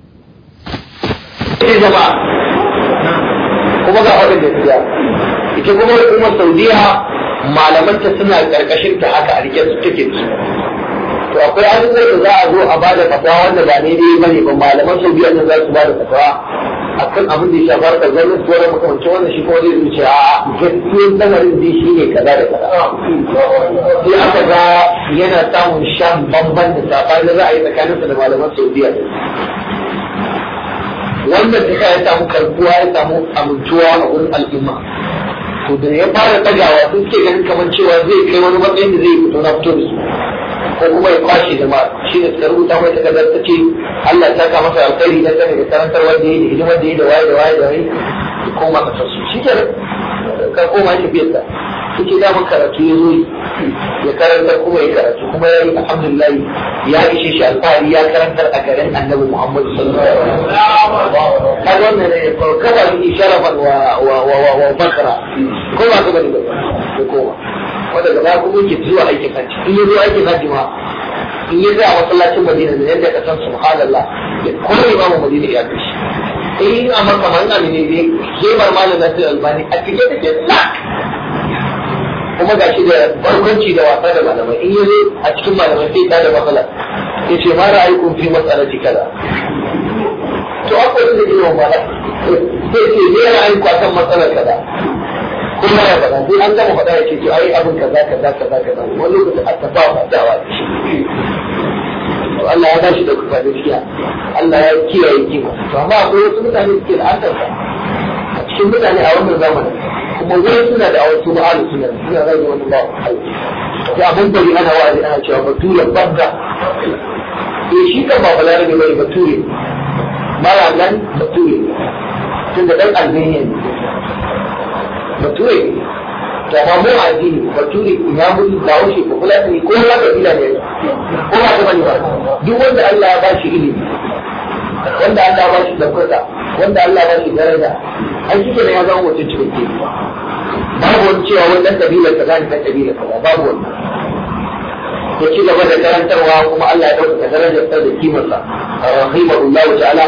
ya zama kuma ga waɗanda ya ita kuma hukumar saudiya malamanta suna ƙarƙashin ta haka a rike su take su to akwai abubuwan da za a zo a bada fatawa wanda ba ne dai bane ba malaman saudiya ne za su bada fatawa akan abin da ya shafa harkar gwamnati ko wani makamancin wannan shi kuma zai zuce a gaskiyar lamarin dai shi ne kaza da kaza sai aka ga yana samun shan bamban da saɓani za a yi tsakaninsa da malaman saudiya wannan ta ya samu karbuwa ya samu amintuwa a wurin al'umma to da ya fara tagawa sun ke ganin kamar cewa zai kai wani matsayin da zai fito na fito da su ko kuma ya kwashe jama'a shi ne suka rubuta mai takardar ta ce Allah ya saka masa alkhairi na sani da karantar wanda ya yi da hidimar da ya yi da waye da waye da waye ya koma kasar su shi ke ka koma shi biyar da suke damun karatu ya zo ya karantar kuma ya karatu kuma ya yi alhamdulillah ya ishe shi alfahari ya karantar a garin annabi Muhammad sallallahu alaihi wasallam kaga wannan ne kawai ni sharafan wa wa wa wa bakara ko ba ka bane ba koma wanda gaba kuma yake zuwa aikin hajji in ya zo aikin hajji ma in ya zai a masallacin madina da yadda ka san subhanallah ya kuma imamu madina ya kai shi in a maka man amine ne kemar malam nasir albani a cike take lak kuma ga shi da barkwanci da wasa da malamai in ya zo a cikin malamai sai ta da matsala ya ce ma ra'ayikun fi matsalati kaza to akwai da ke yawan mala sai ce ne ra'ayin kwasan matsalar kaza kuma ya faɗa sai an gama faɗa ya ce to ai abin kaza kaza kaza kaza wani lokacin aka ba wa dawa da shi to Allah ya bashi da kuka gaskiya Allah ya kiyaye kima to amma akwai wasu mutane suke da asarsa a cikin mutane a wannan zamanin kuma wani suna da awar su ba'alu suna suna rage wani ba sai abin bari ana wa'azi ana cewa bature babba eh shi kan ba balarabe bane bature mara nan bature tun da dan albaniya ne bature to amma mu addini bature ya mutu da wuce ko kula ne ko ma kabila ne ko ba ta bane ba duk wanda Allah ya bashi ilimi wanda Allah ya bashi daukaka wanda Allah ya bashi daraja ai kike ne ya zama mutum cikakke babu wani cewa wannan kabila kaza ne kan kabila kaza babu wani ya ci gaba da karantarwa kuma Allah ya dauka darajar sa da kimarsa rahimahullah ta'ala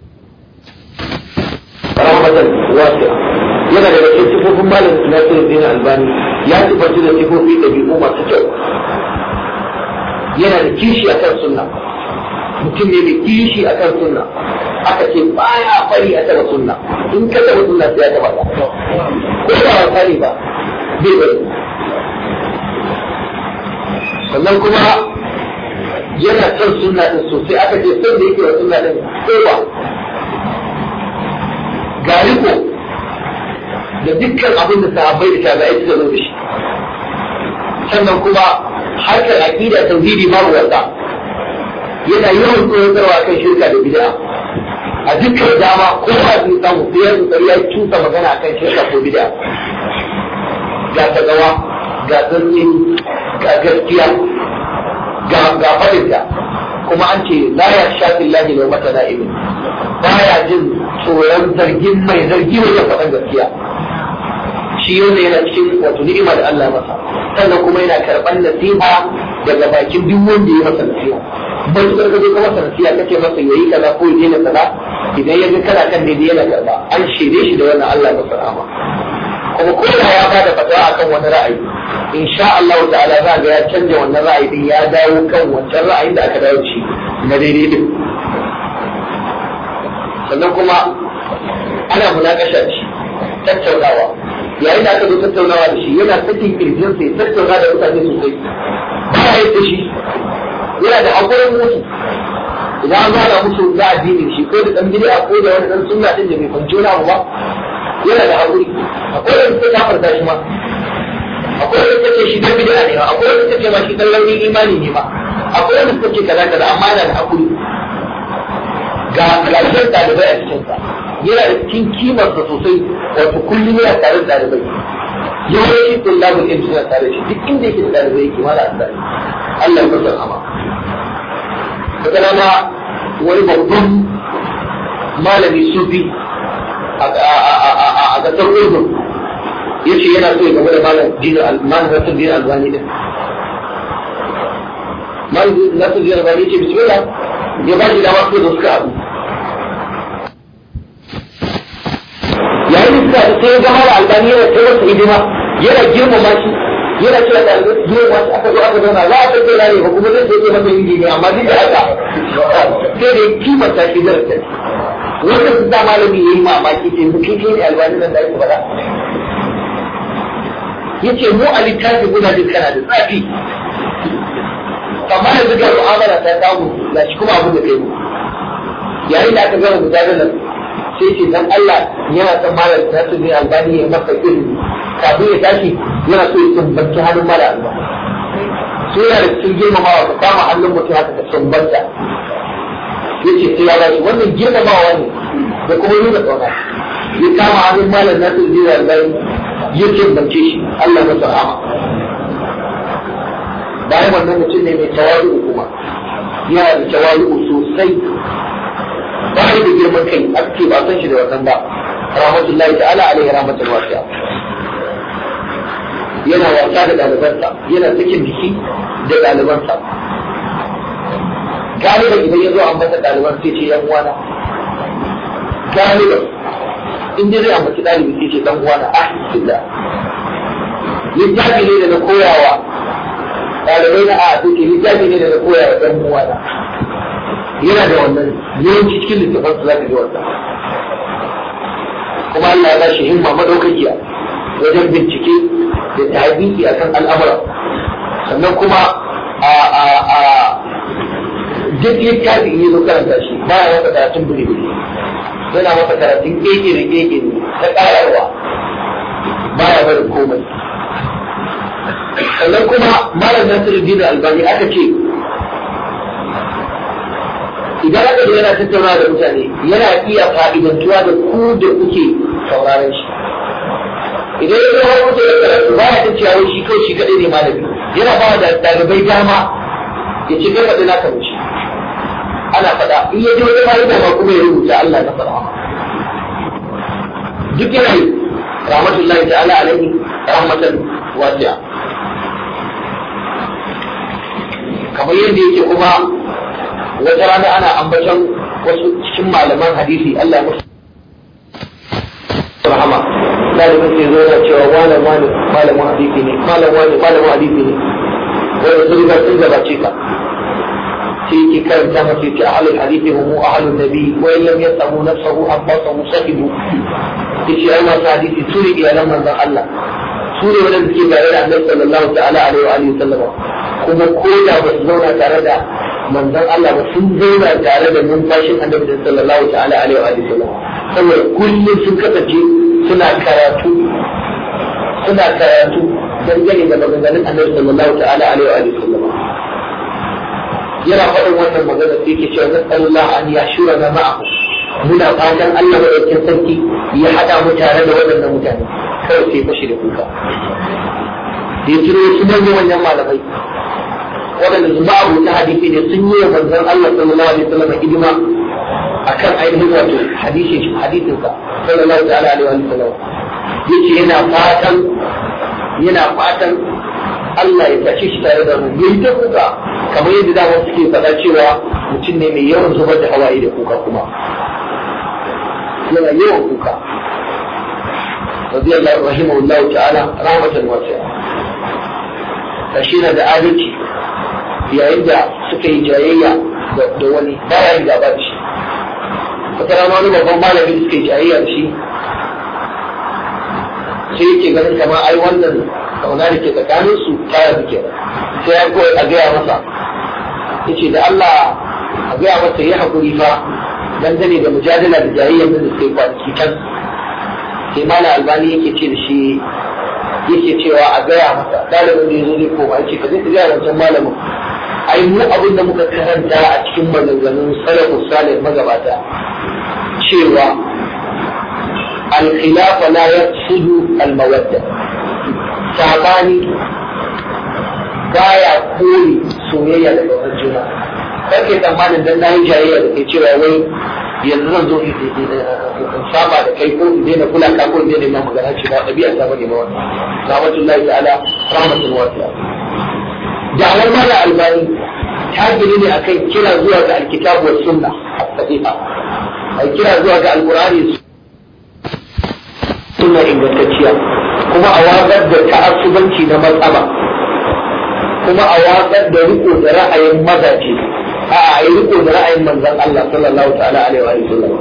rahmatan wasi'a yana daga cikin sifofin malam Nasiru Dina Albani ya sifanci da sifofi da bi'u masu kyau yana da kishi a kan sunna mutum ne mai kishi a kan sunna aka ce baya fari a taba sunna in ka taba sunna sai ya taba ka ko ba wasa ne ba bai bari sannan kuma yana son sunna din sosai aka ce son da yake wa sunna din ko ba ga riko da dukkan abin da sahabbai da tabi'ai suka zo da shi sannan kuma harkar aqida tauhidi babu wasa yana yawan koyarwa kan shirka da bid'a a dukkan dama ko ba zai samu sai ya tsari ya cusa magana kan shirka ko bid'a ga tagawa ga zanni ga gaskiya ga ga fadinta kuma an ce la ya shafi lahi lau mata na'imin baya jin tsoron zargin mai zargi wajen faɗan gaskiya shi wanda yana cikin wato ni'ima da Allah masa sannan kuma yana karɓar nasiha daga bakin duk wanda ya masa nasiha ba su karka ka masa nasiha kace masa yayi kaza ko yayi kaza idan ya ga kana kan daidai yana karɓa an shirye shi da wannan Allah masa rahama kuma ko da ya bada fatawa akan wani ra'ayi insha Allah ta'ala za ga ya canja wannan ra'ayi din ya dawo kan wancan ra'ayin da aka dawo shi na daidai din sannan kuma ana munakasha da shi tattaunawa yayin da aka zo tattaunawa da shi yana sakin kirjin sai tattauna da mutane sosai ba ya da shi yana da hakurin mutu idan an zana musu na addini shi ko da dan bid'a ko da wani dan sunna din da bai fahimci wani abu ba yana da haƙuri akwai wanda suka kafarta shi ma akwai wanda suka ce shi dan bid'a ne akwai wanda suka ce ma shi dan launin imani ne ma akwai wanda suka ce kaza kaza amma yana da haƙuri ga lafiyar ɗalibai a cikinsa yana da cikin kimarsa sosai wato kullum yana tare da ɗalibai yawanci tullabul ilmi suna tare da shi duk inda yake da ɗalibai yake mala asali Allah ya kusa ama wata rana wani babban malami sufi a ƙasar Urdun ya ce yana so ya gaba da malam dinin malam Nasir Dinin Albani din malam Nasir Dinin Albani ya ce bismillah ya ba shi dama su da suka haɗu yayin da suka sai ga mara albani yana ta wasu hidima yana girmama shi yana cewa da girmama shi aka zo aka zauna za a tafi na ne ba kuma zai sai masa yin ne amma duk da haka sai da kimanta shi da rasa wanda su da malami yayi mamaki ce mu kike ne albani nan da ake faɗa yace mu a littafi guda duk kana da tsafi amma yanzu ga mu'amala ta samu ga shi kuma abu da kai yayin da aka gama gudanar nan sai ce dan Allah yana son malam ta su ne albani ya masa ilimi kafin ya tashi yana so ya sumbanci hannun mala albani so yana da cikin girmamawa ka kama hannun mutum haka ka sumbanta ya ce sai ya ba shi wannan girmamawa ne da kuma nuna tsauna ya kama hannun malam na su ne albani ya sumbance shi Allah masa rahama bayan wannan mutum ne mai tawadu kuma yana da tawadu sosai ba da girman kai ake ba san shi da wannan ba rahmatullahi ta'ala alaihi rahmatul wasi'a yana wasa da ɗalibansa yana sakin jiki da ɗalibansa galiba idan ya zo an masa ɗaliban sai ce yan uwana galiba in dai zai ambaci ɗalibi sai ce dan uwana ah billah littafi ne da na koyawa ɗalibai na a sai ce littafi ne da na koyawa dan uwana yana da wannan yawanci cikin littafin su za ka ji wannan kuma Allah ya ba shi himma madaukakiya wajen bincike da tabi'i akan al'amura sannan kuma a a a duk littafi in zo karanta shi ba ya masa karatun buri buri yana masa karatun keke da keke ne ta ƙararwa ba ya barin komai sannan kuma malam nasiruddin albani aka ce idan aka zo yana tattauna da mutane yana iya fa'idantuwa da ku da kuke sauraron shi idan ya zama mutu da karatu ba ya ta ciyawo shi kawai shi kaɗai ne malami yana ba da ɗalibai dama ya ce kai faɗi naka wuce ana faɗa in ya ji wani fa'ida ma kuma ya rubuta Allah na faɗa duk yana yi rahmatullahi ta'ala alaihi rahmatan wasi'a kamar yadda yake kuma wata rana ana ambaton wasu cikin malaman hadisi Allah musu rahama dalibin sai zo yana cewa wani wani malamin hadisi ne malam wani malamin hadisi ne wanda sun riga sun gabace ka sai yake karanta masa yace ahlul hadisi hum ahlun nabi wa in lam yasamu nafsahu abbasahu sahibu yace ai masu hadisi su ne iyalan manzon Allah su ne wadanda suke tare da Annabi sallallahu ta'ala alaihi wa alihi sallama kuma ko da ba su zauna tare da manzon Allah ba sun zauna tare da numfashin Annabi sallallahu ta'ala alaihi wa alihi sallama saboda kullum sun kasance suna karatu suna karatu dangane da maganganun Annabi sallallahu ta'ala alaihi wa alihi sallama yana faɗin wannan magana sai ke cewa nasallallahu an yashura na ma'ahu muna fatan Allah madaukakin sarki ya haɗa mu tare da waɗannan mutane kawai sai fashi da kuka da ya kiro su manyan manyan malamai waɗanda su ma'abu ta hadisi ne sun yi wa manzon Allah sallallahu alaihi wasallam hidima akan ainihin wato hadisin hadisin sa sallallahu ta'ala alaihi wasallam yace yana fatan yana fatan Allah ya tashe shi tare da mu yayi ta kuka kamar yadda dama suke faɗa cewa mutum ne mai yawan zubar da hawaye da kuka kuma yana yawan kuka radiyallahu rahimahullahu ta'ala rahmatan wasi'a kashi na da adalci yayin da suka yi jayayya da wani baya yin gaba da shi wata rana wani babban malami da suka yi jayayya da shi sai yake ganin kama ai wannan kauna da ke tsakanin su tara suke sai ya koyi a gaya masa yace da Allah a gaya masa ya haƙuri fa dangane da mujadala da jayayyar da suke kwanaki can sai malam albani yake ce da shi yake cewa a gaya masa ɗalibin da ya zo zai koma yake ka zai ka gaya wancan malamin ai mu abin da muka karanta a cikin maganganun salafu salih magabata cewa al-khilafa la yafsudu al-mawadda sabani baya kore soyayya da kaunar juna kake tsammanin dan nayi jayayya da kai cewa wai yanzu zan zo in saba da kai ko in daina kula ka ko in daina ma magana ce ba ɗabi'a ta bane ba wannan rahmatullahi ta'ala rahmatul wasi'a da'awar mala albani ta gini ne akan kira zuwa ga alkitabu wa sunna sahiha ai kira zuwa ga alqur'ani sunna ingantacciya kuma a watsar da ta'assubanci na matsaba kuma a watsar da riko da ra'ayin mazaje a a yi riko da ra'ayin manzon Allah sallallahu ta'ala alaihi wa sallam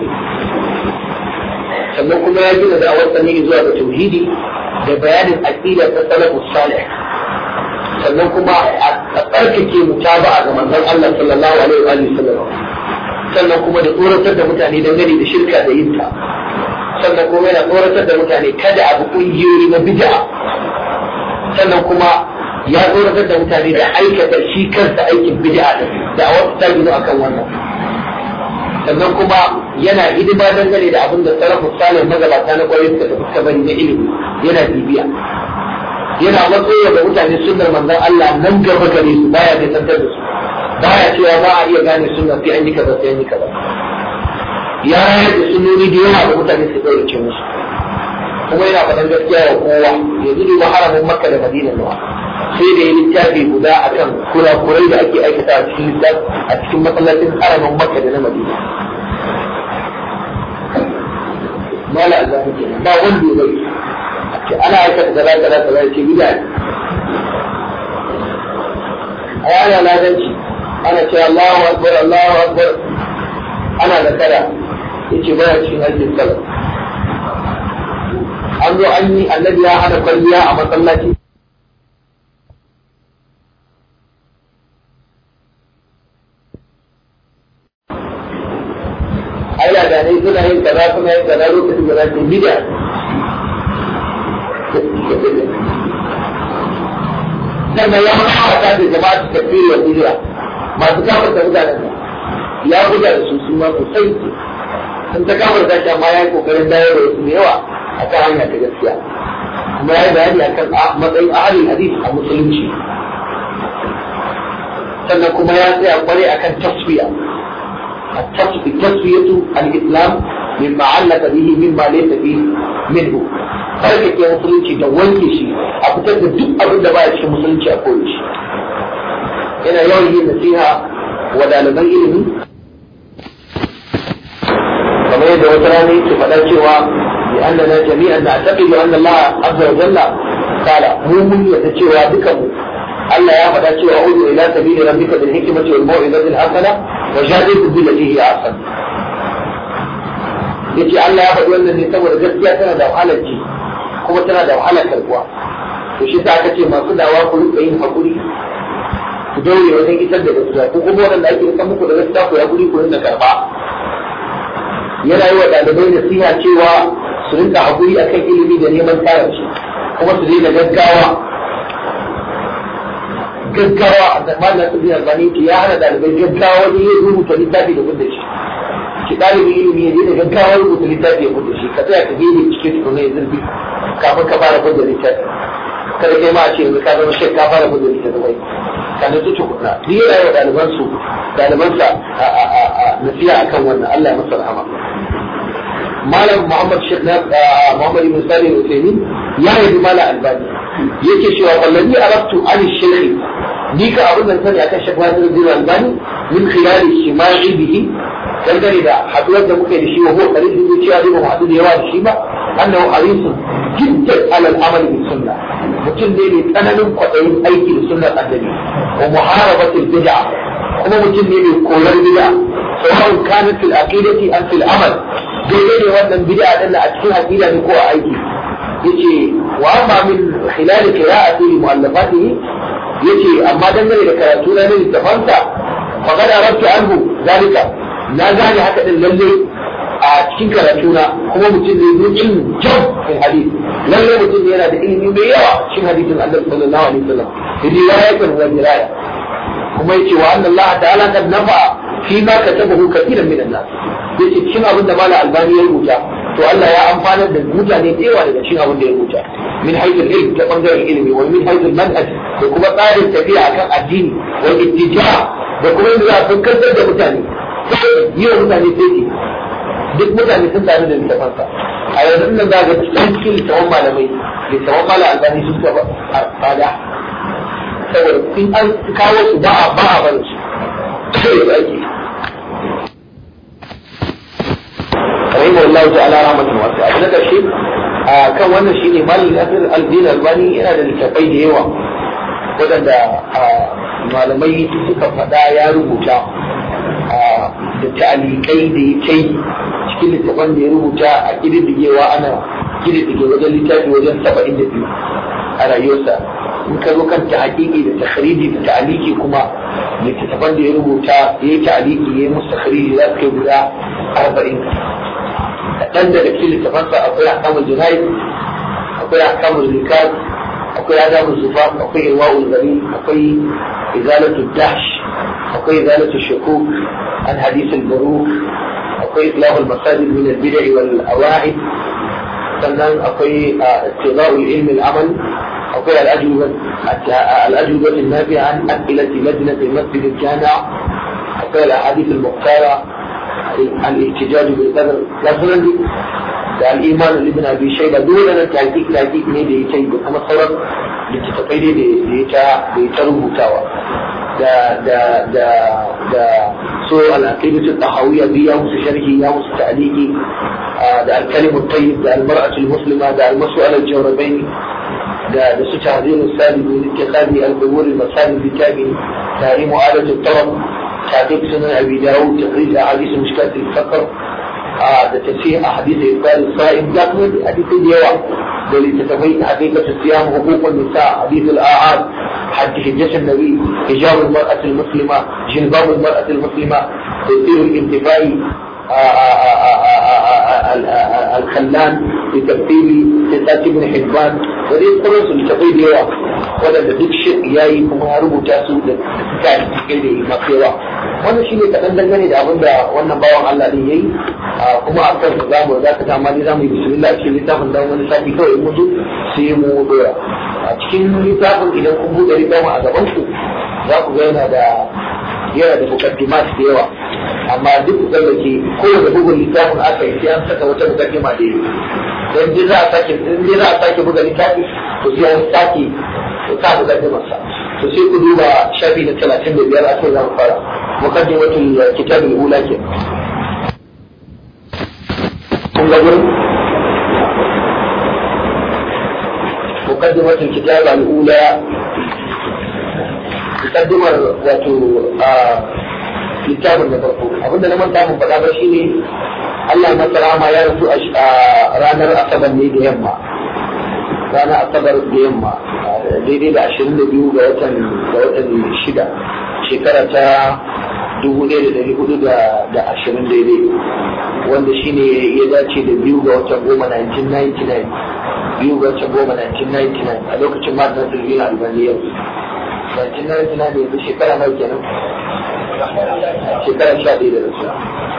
sannan kuma ya gina da awar ne zuwa ga tauhidi da bayanin aqida ta salafus salih sannan kuma a tsarkake mutaba'a ga manzon Allah sallallahu alaihi wa sallam sannan kuma da tsoratar da mutane dangane da shirka da yinta sannan kuma yana tsoratar da mutane kada abu kungiyoyi na bid'a sannan kuma ya tsoratar da mutane da aikata shi kansa aikin bid'a din da a wasu tabi'u akan wannan sannan kuma yana hidima dangane da abin da sarrafa salih magabata na kwarai suka tafi suka bari na ilimi yana bibiya yana matsayi da mutane sunnar manzon Allah nan gaba gare su baya da tantar da su baya cewa ba a iya gane sunna sai an yi kaza sai an yi kaza ya rayar da sunnoni da yawa da mutane su ɗaurace musu kuma yana faɗan gaskiya wa kowa yanzu duba haramin makka da madina nawa sai da ya littafi guda akan kurakurai da ake aikata a cikin littafi a cikin masallacin haramin makka da na madina mala Allah ke ba wanda ya bai ce ana aikata kaza kaza kaza ce bid'a a yana ladanci ana ce Allahu akbar Allahu akbar ana da kada yace baya cikin hajjin sallah an zo an yi annabi ya hana kwalliya a masallaci ai da ne suna yin kaza suna yin kaza lokacin da zai bid'a sannan ya fara da jama'a su tafi wa bid'a masu kafar da mutanen ya buga da su su ma sosai sun ta kafar da shi amma ya yi kokarin dawo da wasu da yawa a kan hanya ta gaskiya kuma ya yi bayani akan matsayin ahalin hadis a musulunci sannan kuma ya tsaya kware akan tasfiya التصفية الإسلام مما علق به مما ليس فيه منه farka ke musulunci da wanke shi a fitar da duk abin da baya cikin musulunci a koyi shi yana yawan yin nasiha wa ɗaliban ilimi kamar yadda wata rana yake faɗa cewa bi annana jami'an na taqidu anna Allah azza wa jalla kala mu mun yadda cewa dukan mu Allah ya faɗa cewa udu ila sabili rabbika bil hikmati wal mau'izati al hasana wa jadidu billati hiya ahsan yace Allah ya faɗi wannan ne saboda gaskiya tana da wahalar ji kuma tana da wahalar karbuwa to shi sa aka ce masu dawa ku rika yin hakuri ku daure wajen isar da gaskiya ko kuma wanda ake isar muku da gaskiya ku ya guri ku rinka karba yana yi wa ɗalibai nasiha cewa su rinka hakuri akan ilimi da neman tsarin shi kuma su daina gaggawa gaggawa a zamanin nasu bin albani ya hana ɗalibai gaggawa wajen yin rubuta littafi da gudda shi ki ɗalibin ilimi ya daina gaggawa rubuta littafi ya gudda shi ka tsaya ka gebe cikin tukuna ya zurfi kafin ka fara gudda littafi kada kai ma a ce yanzu ka zama shek ka fara gudda littafi bai ka nutsu tukuna ni yana yi wa ɗalibansu ɗalibansa nasiya akan wannan Allah ya masa rahama malam Muhammad Sheikh na Muhammad Ibn Salih Al-Uthaymeen ya yi malam Albani yake cewa wallahi arabtu an shaykh ni ka abin da sani akan Sheikh Nasir Albani min khilali shima'i bihi dangane da haduwar da muke da shi wa huwa qalil da cewa zai ba mu haɗu da yawa da shi ba annahu harisun jiddan alal amal bi sunna mutum ne mai tsananin kwaɗayin aiki da sunnar annabi wa muharabatil bid'a kuma mutum ne mai koyar bid'a sawa'un kanat fil aqidati am fil amal daidai ne wannan bid'a din a cikin aqida ne ko a aiki yace wa amma min khilal qira'ati li mu'allafatihi yace amma dangane da karatu na littafansa faqad arabtu anhu zalika na gane haka din lalle a cikin karatuna kuma mutum ne mun ilmi jam fil hadith lalle mutum ne yana da ilimi mai yawa cikin hadisin Allah sallallahu alaihi wasallam riwayatan wa diraya kuma yace wa anna Allah ta'ala kad nafa fi ma katabahu kathiran min an-nas yace cikin abin da mala albani ya rubuta to Allah ya amfanar da mutane da yawa daga cikin abin da ya rubuta min haythul ilm ta bangaren ilimi wa min haythul manhaj da kuma tsarin tafiya akan addini wa ittija da kuma yadda za a fuskantar da mutane yi wa mutane sai duk mutane sun tare da littafansa a yanzu nan za ga cikin cikin littafan malamai littafan mala albani sun taba tsada saboda in an kawo su ba a ba a barin su sai su ake rahimu Allah ta'ala rahmatan wasi'a abu na karshe kan wannan shine malam Nasir al-Din Albani yana da littafai da yawa waɗanda malamai suka faɗa ya rubuta da ta'alikai da ya kai cikin littafan da ya rubuta a ƙididdigewa ana ƙididdige wajen littafi wajen saba'in da biyu a rayuwarsa in ka zo kan tahqiqi da takhriji da ta'aliki kuma littattafan da ya rubuta ya yi ta'aliki ya yi musu takhriji za su kai guda arba'in kaɗan daga cikin littafansa akwai ahkamul junaid akwai ahkamul likat akwai adabul zufaf akwai irwaul gari akwai izalatu dahsh akwai izalatu shukuk an hadith al-buruk akwai islahul masajid min al-bid'a wal awa'id sannan akwai ittiba'ul ilmi al-amal akwai al-ajwibah al-ajwibah an-nafi'a an as'ilati lajnat al-masjid al-jami' akwai al-ahadith al-muqtara الاحتجاج بالقدر لفظا da al'iman ibn abi shayba dole na tahqiq tahqiq ne da yake da kuma sauran littattafai ne da ya ta da ya ta rubutawa da da da da so al-aqidatu tahawiyya bi ya musu sharhi ya musu ta'liqi da al-kalim at-tayyib da al-mar'atu al-muslima da al-mas'al al-jawrabain da da su tahzir al-salim min ittikhadi al-qubur al-masajid bi تحريم آلة الطرب تعقيب سنن أبي داود تخريج أحاديث مشكلة الفقر da tafiya a hadisi ibal sa'im da kuma hadisi da yawa da littattafai haqiqatu siyam huququn nisa hadith al-a'ad حد حجة النبي حجاب المرأة المسلمة جلباب المرأة المسلمة تثير الانتفاع الخلان لترتيب ستات ابن حبان ودي قرص لتقيد يوا ولا duk shi yayi kuma ya rubuta su da suka yi cikin da masu yawa wannan shine kaɗan dangane da abin da wannan bawan Allah din yayi kuma a kan za mu za ka ta amma za mu yi bismillah cikin littafin dan wani sati kawai mu zo sai mu dora a cikin littafin idan kun buɗe littafin a gaban ku za ku ga yana da yana da mukaddimat da yawa amma duk da ke kowane bugun littafin aka yi sai an saka wata mukaddima da yi dan dai za a sake dai za a sake buga littafi to sai an sake sa mukaddimar sa to sai ku duba shafi na 35 a kai za mu fara mukaddimatul kitabul ula ke kun ga gurin mukaddimatul kitabul ula mukaddimar wato littafin da farko abinda na manta mun faɗa ba shine Allah masa rahama ya rasu a ranar asabar ne da yamma ranar asabar da yamma daidai da ashirin da biyu ga watan ga watan shida shekara ta dubu ɗaya da ɗari hudu da ashirin daidai wanda shine ya dace da biyu ga watan goma 1999 biyu ga watan goma 1999 a lokacin martin silvina albaniyar 1999 da yanzu shekara nawa kenan shekara sha ɗaya da rasu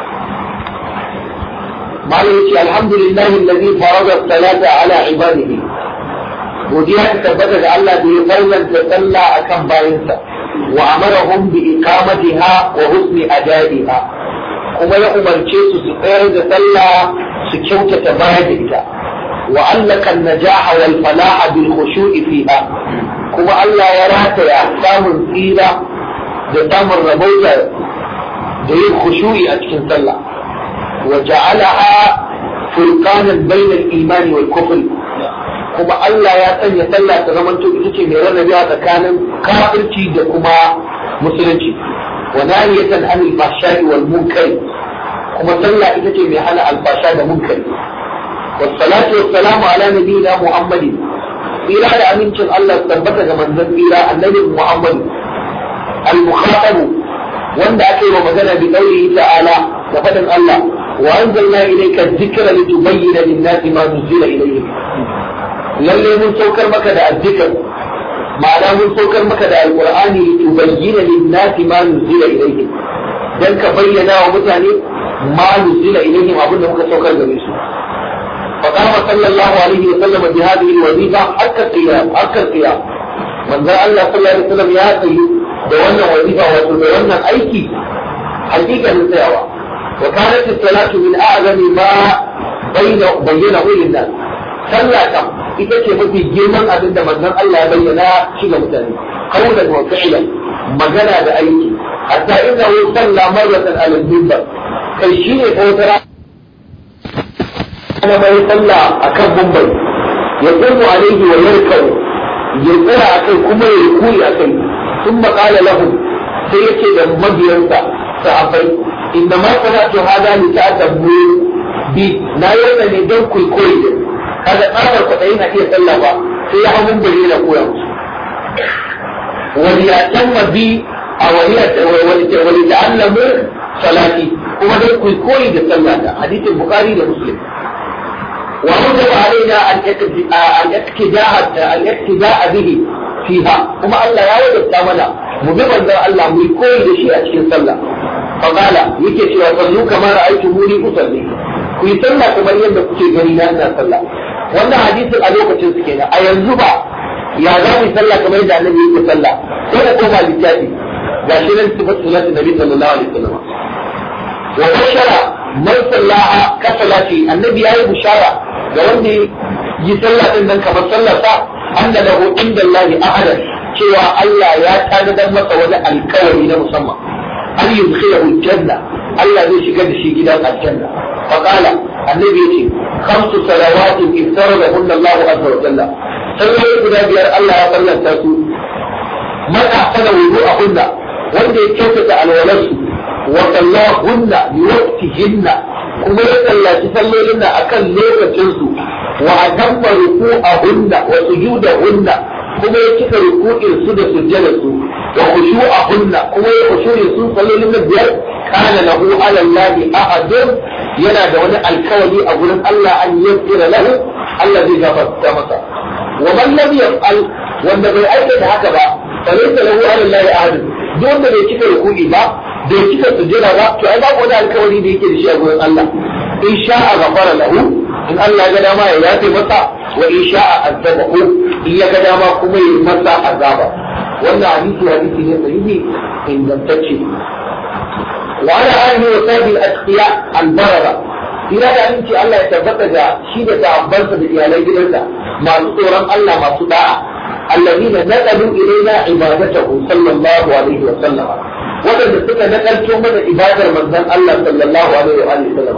malam yace alhamdulillahi alladhi farada salata ala ibadihi godiya ta tabbata da Allah da ya farlanta sallah akan bayinsa wa amarahum bi iqamatiha wa husni adaiha kuma ya umarce su su tsayar da sallah su kyautata bayar da ita wa allaka an-najaha wal falaha bil khushu'i fiha kuma Allah ya rataya samun tsira da samun rabauta da yin khushu'i a cikin sallah wa ja'alaha furqanan bainal imani wal kufr kuma Allah ya sanya sallah ta zama to ita ce mai rarrabewa tsakanin kafirci da kuma musulunci wa nahiyatan anil fahsha'i wal munkari kuma sallah ita ce mai hana alfasha da munkari والصلاة والسلام على نبينا محمد إلى أمينة الله ثبت من ذنب إلى النبي محمد المخاطب wanda aka yi wa magana bi qawlihi ta'ala da fadin Allah wa anzalna ilayka dhikra litubayyana lin-nasi ma nuzila ilayhim lalle mun saukar maka da azzikr ma'ana mun saukar maka da alqur'ani litubayyana lin-nasi ma nuzila ilayhim dan ka bayyana wa mutane ma nuzila ilayhim abinda muka saukar gare su فقام صلى الله عليه وسلم بهذه الوظيفة حتى القيام حتى القيام من ذا الله صلى الله عليه وسلم يا سيد دوانا وظيفة وتدوانا أيكي حقيقة السيوة وكانت الصلاة من أعظم ما بين بينه للناس صلى كم ita ce mafi girman abin da manzon Allah ya bayyana shi ga mutane qawlan wa fi'lan magana da aiki hatta innahu salla marratan ala al-minbar kai shine ko wata أنا ما يصلى أكب ممبر يقوم عليه ويركب يقرأ أكل كما يقول أكل ثم قال لهم سيكي مبينسا صحابي إنما صنعت هذا لتأتبوا بي لا يرى ندون كل كل هذا قال القطعين أكي صلى الله سيحا ممبر إلى قوة وليأتم بي أو وليتعلموا صلاتي kuma dai ku koyi da sallah da hadisin bukhari da muslim wa wajaba alaina an yaktida'a an yaktida'a bihi fiha kuma Allah ya wajabta mana mu bi manzon Allah mu koyi da shi a cikin sallah fa qala yake cewa sallu kamar ra'aytumuni usalli ku yi sallah kamar yadda kuke gani na ina sallah wannan hadisin a lokacin su kenan a yanzu ba ya za mu yi sallah kamar yadda annabi yake sallah sai da koma littafi gashi nan sifatu sunnati nabi sallallahu alaihi wasallam وبشر من صلاها كصلاتي النبي أي بشارة قال يصلى إنك كما صلى أن له عند الله أحدا cewa Allah ya tanadar masa wani alkawari na musamman an yi yudkhilahu janna Allah zai shigar da shi gidan aljanna fa qala annabi yace khamsu salawatin iftaradahunna Allah azza wa jalla sallai guda biyar Allah ya sallanta su man ahsana wudu'ahunna wanda ya kyautata alwalarsu وصلاهن بوقتهن كما يصلى تصليهن أكل ليلة جنسو وأتم ركوعهن وسجودهن كما يكف ركوع السد سجدة وخشوعهن كما يخشوع السد صليهن بيار كان له على الله أحد ينا دون الكولي أقول الله أن يغفر له الذي غفر مسا ومن لم يفعل وأن بيأيك هكذا فليس له على الله أحد دون ما يكف ركوعي ba bai cika sujjada ba to ai babu wani alkawari da yake da shi a gurin Allah in sha'a ghafara lahu in Allah ya ga dama ya yafe masa wa in sha'a azabahu in ya ga dama kuma ya masa azaba wannan hadisi hadisi ne sahihi ingantacce wa ala alihi wa sahbihi al-atqiya al-barara ina da aminci Allah ya tabbata da shi da sahabbansa da iyalai gidansa masu tsoron Allah masu da'a الذين نقلوا إلينا عبادته صلى الله عليه وسلم waɗanda suka nakalto mana ibadar manzon Allah sallallahu alaihi wa sallam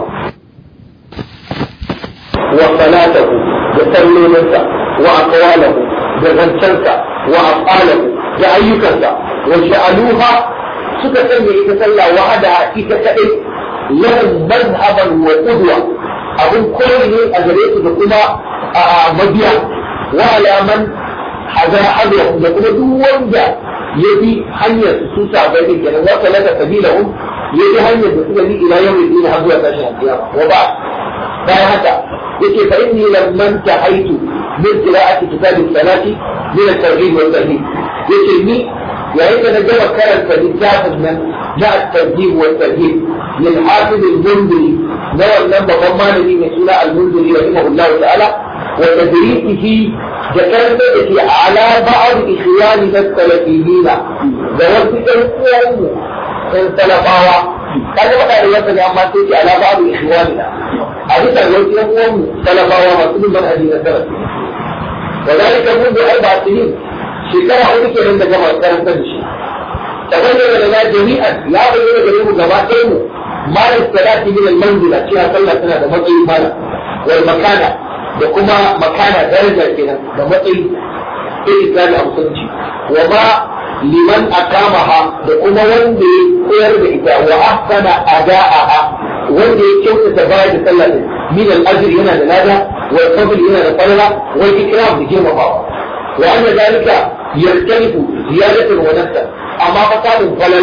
wa salatahu da sallolinsa wa aqwalahu da zancensa wa af'alahu da ayyukansa wa sha'aluha suka sanya ita sallah wahada ita kadai lahum madhhaban wa qudwa abun koyi ne a gare su da kuma a mabiya wa alaman hada hadahu da kuma duk wanda ya bi hanyar su sabai din kenan wa salaka sabilahum ya bi hanyar da suka bi ila yawmin din har zuwa tashin kiyama wa ba bayan haka yake fa inni lamman tahaitu min qira'ati kitabi salati min at-tawhid wa at-tawhid yace ni yayin da na gama karanta littafin nan na at-tawhid wa at-tawhid min hafiz al-mundiri na wannan babban malami mai suna al-mundiri rahimahullahu ta'ala wa tadrikihi da karanta da ke ala ba'ad ikhyani na salafiyina da wasu ɗan uwanmu ɗan salafawa kaga faɗa da yadda ne amma sai ke ala ba'ad ikhyani a bisa wasu ɗan uwanmu salafawa masu bin manhaji na salafi wa zalika mun bi arba sinin shekara hudu kenan da gama karanta da shi tabayyana lana jami'an ya bayyana gare mu gaba ɗaya mu ma salati min al-manzila cewa sallah tana da matsayin mala wal makana da kuma makana daraja kenan da matsayi sai islami a musulunci wa ma liman akamaha da kuma wanda ya koyar da ita wa ahsana ada'aha wanda ya kyautata bayar da sallah din min al-ajr yana da lada wa fadl yana da falala wa ikram da girmamawa wa anna zalika yaktalifu ziyadatan wa nafsa amma fa samun falala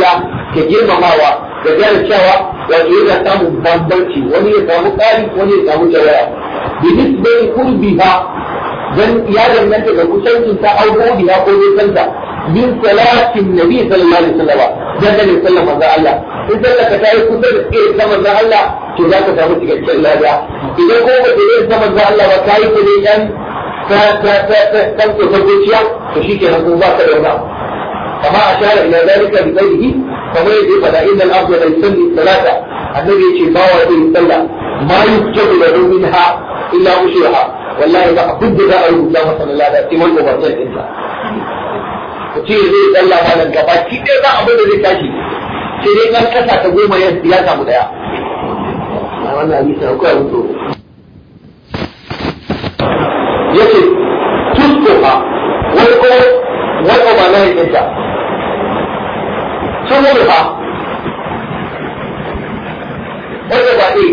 da girmamawa da gane cewa wato yana samun bambanci wani ya samu ƙari wani ya samu jawaya bi nisbai qurbiha dan ya danganta da kusancin ta auko biha ko nisanta min salatin nabi sallallahu alaihi wasallam dan da sallallahu manzo Allah in sallaka ta yi kusa da irin ta manzo Allah to za ka samu cikakken lada idan ko ba ta yi ta manzo Allah ba ta yi ta ne yan ta ta ta ta ta ta zuciya to shikenan kuma ba ka da wani كما أشار إلى ذلك بقوله فما يجي فإن الأرض لا يصلي الصلاة النبي يجي ما وجه يصلى ما يكتب له منها إلا أشرها والله ما أبد ذا أيها الله صلى الله عليه وسلم والمبرزل إنت mutum zai tsalla malam gaba ki ɗaya za abin da zai tashi sai dai kan kasa ta goma ya samu daya a wannan hadisi akwai abin tsoro yace tuskuha wani ko wani ko ba na yakinta sun wuri fa wanda ba ɗaya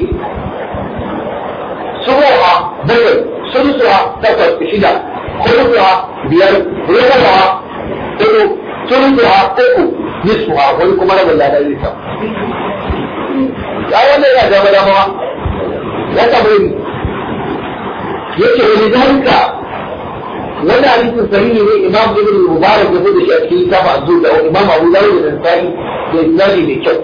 sun wuri ha bakwai sun suha takwas shida kuruwa biyar rukuwa uku turuwa uku nisfuha wani kuma rabin lada zai samu ya wannan yana dama dama ya samu yin yake wani zalika wannan hadisin sahihi ne imam ibn mubarak ya da shi a cikin littafin azur da imam abu dawud da nasai da isnadi mai kyau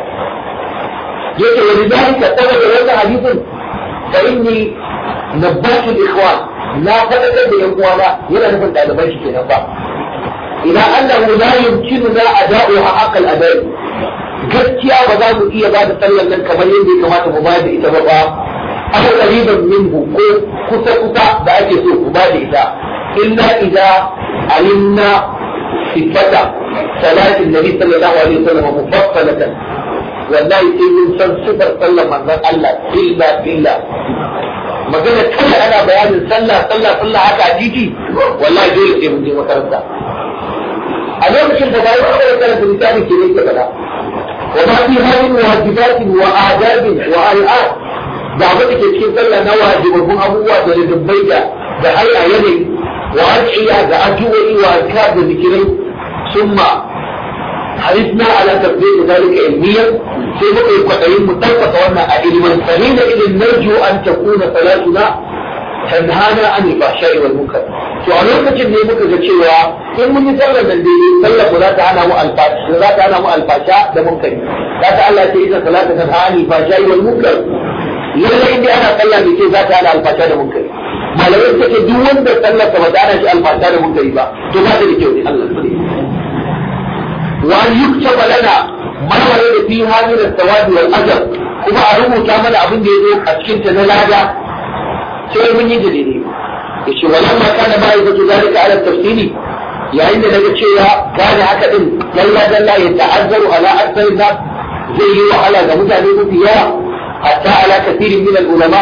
yake wani zalika saboda wannan hadisin fa inni nabbatu ikhwan na fadakar da yan uwana yana nufin ɗaliban shi kenan ba ila annahu la yumkinuna ada'uha haqqal ada'i gaskiya ba za mu iya ba da sallar nan kamar yadda ya kamata mu bayar da ita ba ba abu qariban minhu ko kusa kusa da ake so ku ba da ita illa idza alimna sifata salatin nabi sallallahu alaihi wasallam mufassalatan wallahi sai mun san sifar sallar manzon Allah illa illa magana kai ana bayanin sallah sallah sallah haka a titi wallahi dole sai mun je makaranta a lokacin da bayan da karanta littafin ke ne ke faɗa وما فيها من واجبات وآداب وآيات da abin da ke cikin sallah na wajibabbun abubuwa da dubbai da da haya yanayi wa ad'iya da addu'o'i wa azkar da zikirai summa حرصنا على تطبيق ذلك علميا في بقي قطعين متفق وانا علما فحين اذا نرجو ان تكون صلاتنا تنهانا عن الفحشاء والمنكر to a lokacin ne muka ga cewa in mun yi sallar nan dai sallar za ta hana mu alfasha za ta hana mu alfasha da munkari za ta Allah ce ita salatu ta hana alfasha wal munkar lalle inda ana sallah ne ce za ta hana alfasha da munkari malamai suka ce duk wanda sallar ta ba ta hana shi alfasha da munkari ba to ba ta da kyau ne Allah ne wa yuktaba lana ma warada fiha min as-sawadi wal ajr kuma a rubuta mana abin da yazo a cikin ta na lada sai mun yi da daidai yace walamma kana ma'aikatu zalika ala tafsili yayin da daga cewa gane haka din dalla dalla ya ta'azzaru ala aktsarin nas zai yi wahala ga mutane mafi yawa hatta ala kathirin min al-ulama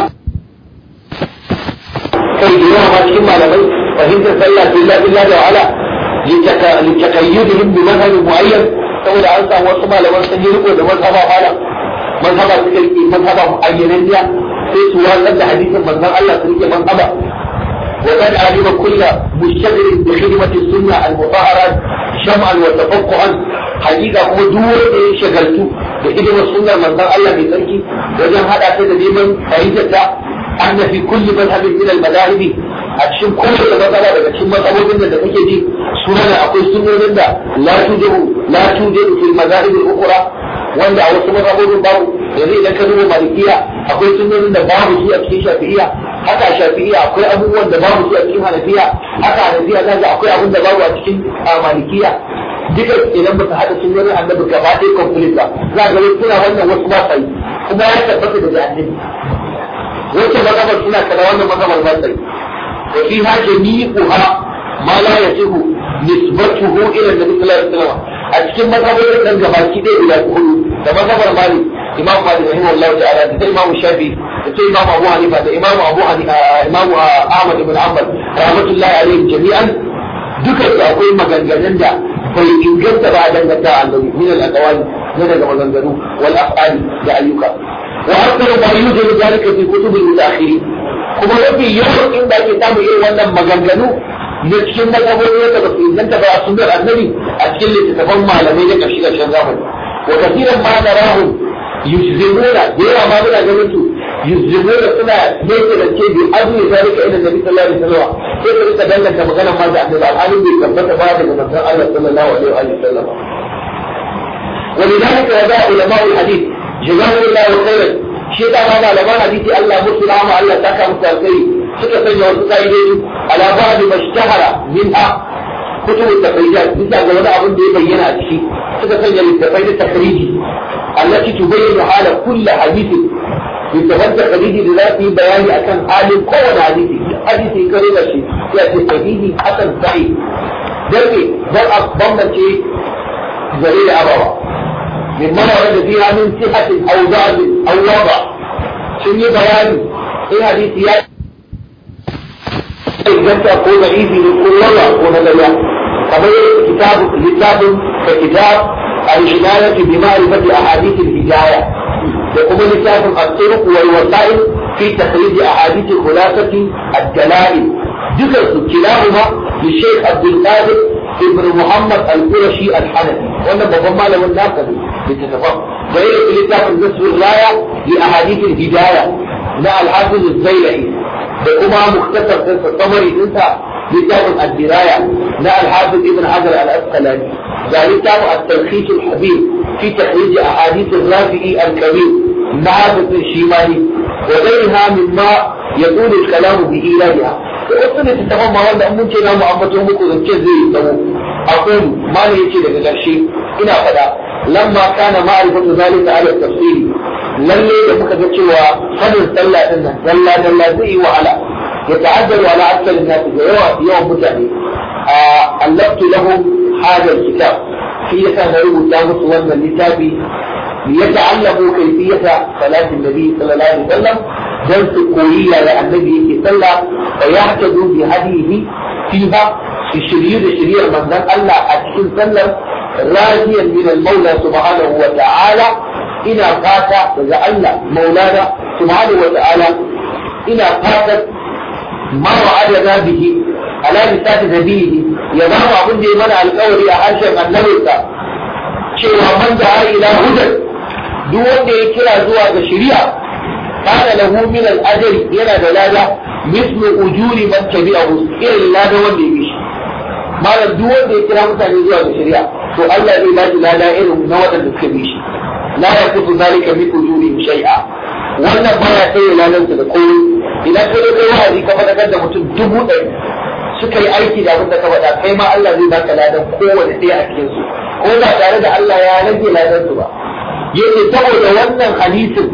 kai da yawa ma cikin malamai fahimtar sallah billah billah da wahala litakayyudihim bi mazhabin muayyan saboda an samu wasu malaman sun yi riko da mazhaba mala mazhaba suka yi mazhaba muayyananniya sai su watsar da hadisin manzon Allah su rike mazhaba وقد علم كل مشتغل بخدمة السنة المطهرة شمعا وتفقها حقيقة هو دور شغلته بخدمة السنة من ذا الله بذلك وجن هذا كده دائما فائدة أن في كل مذهب من المذاهب أتشم كل المذهب أتشم مذهب من ذا كده سنة أقول سنة من ذا لا توجد لا توجد في المذاهب الأخرى wanda a wasu mazhabobin babu yanzu idan ka duba malikiya akwai sunnonin da babu su a cikin shafi'iya haka shafi'iya akwai abubuwan da babu su a cikin hanafiya haka hanafiya za ga akwai abun da babu a cikin malikiya duka idan baka hada sunnonin annabi gaba ɗaya complete ba za ga wasu suna wannan wasu ba sai kuma ya tabbata daga annabi wacce mazhabar suna kada wannan mazhabar ba sai wa fiha jami'uha ma la yasihu nisbatuhu ila annabi sallallahu alaihi wasallam a cikin mazhaborin nan gabaki ɗaya guda hudu da mazhabar malik imam malik rahimahullah ta'ala da imam shafi da sai imam abu hanifa da imam abu hanifa imam ahmad ibn hanbal rahmatullahi alaihim jami'an duka su akwai maganganun da bai inganta ba a danganta annabi min al-aqwali na daga maganganu wal af'ali da ayyuka wa akthar ma yujadu zalika fi kutub al-mutaakhirin kuma mafi yawan inda ake samun irin wannan maganganu na cikin mazhabori wanda ba su inganta ba a sunnar annabi a cikin littattafan malamai na ƙarshe ƙarshen zamani wa kafiran ma narahum yujzimuna da yawa ma muna ganin su yujzimuna suna yake da ce bi azmi zalika ila nabi sallallahu alaihi wasallam sai ka rika danganta magana ma da annabi alhalin bai tabbata ba daga manzon Allah sallallahu alaihi wa sallam ولذلك وضع علماء الحديث جزاهم الله خيرا شيء ما علماء الحديث الله مسلم الله تكا مسلمي suka sanya wasu ka'idoji ala ba'd mashtahara minha kutub at-tafrijat bisa ga wani abin da ya bayyana a ciki suka sanya littafai da takriji allati tubayyinu hala kulli hadithin littafan takriji da za su yi bayani akan halin kowane hadisi hadisi kare da shi ya ce sahihi hasan sahih dan ne dan a bambance zare da abawa min mana wanda fiha min sihatin aw da'd aw wada sun yi bayani in hadisi ya inganta ko da izi ne ko yawa ko na gaya kamar yadda kitabu littafin da kitab al-hidayah bi ma'rifati ahadith al-hidayah da kuma littafin at-turuq wal wasa'il fi takhrij ahadith khulasati ad-dalail duka su kilahuma li Sheikh Abdul Qadir ibn Muhammad al-Qurashi al-Hanafi wannan babban malamin naka ne littafin da yake littafin nasrul raya li ahadith al-hidayah na al-Hafiz az-Zailai da kuma muktasar ɗinsa samari ɗinsa littafin addiraya na alhafiz ibn hajar al-asqalani ga littafin at-tarhis al-habib fi tahrij ahadith ar-rafi'i al-kabir na hafiz shimani wa ghayriha mimma yaqul al-kalam bi ilahiha to wasu ne tattafan ma wanda mun ce na mu ambato muku zance zai yi tsawo akwai malai yace daga ƙarshe ina faɗa lamma kana ma'rifatu zalika ala tafsiri lalle da muka ga cewa sanin sallah din nan dalla dalla zai yi wahala ya ta'addaru ala akthar an-nas da yawa yawan mutane a allaftu lahum hada kitab shi yasa na rubuta musu wannan littafi ليتعلموا كيفية صلاة النبي صلى الله عليه وسلم درس كوية لأن النبي صلى فيهتدوا بهديه فيها في شرير شرير من ذن الله أتكن سلم راجيا من المولى سبحانه وتعالى ina fata daga Allah maulana subhanahu wa ta'ala ina fatan ma wa'adana bihi ala lisati nabihi ya ba mu abin da ya mana alƙawari a harshen annabinsa cewa man da ila hudan duk wanda ya kira zuwa ga shari'a kana lahu min al-ajri yana da lada mislu ujuri man tabi'ahu irin lada wanda ya bi shi malam duk wanda ya kira mutane zuwa ga shari'a to Allah zai ba shi lada irin na waɗanda suka bi shi لا يكف ذلك من أجورهم شيئا wannan baya sai lalanta da komai idan ka kai wa'azi ka faɗakar da mutum dubu ɗari suka yi aiki da abin da ka faɗa kai ma Allah zai baka ladan kowane ɗaya a cikin su ko ba tare da Allah ya rage ladan su ba yace saboda wannan hadisin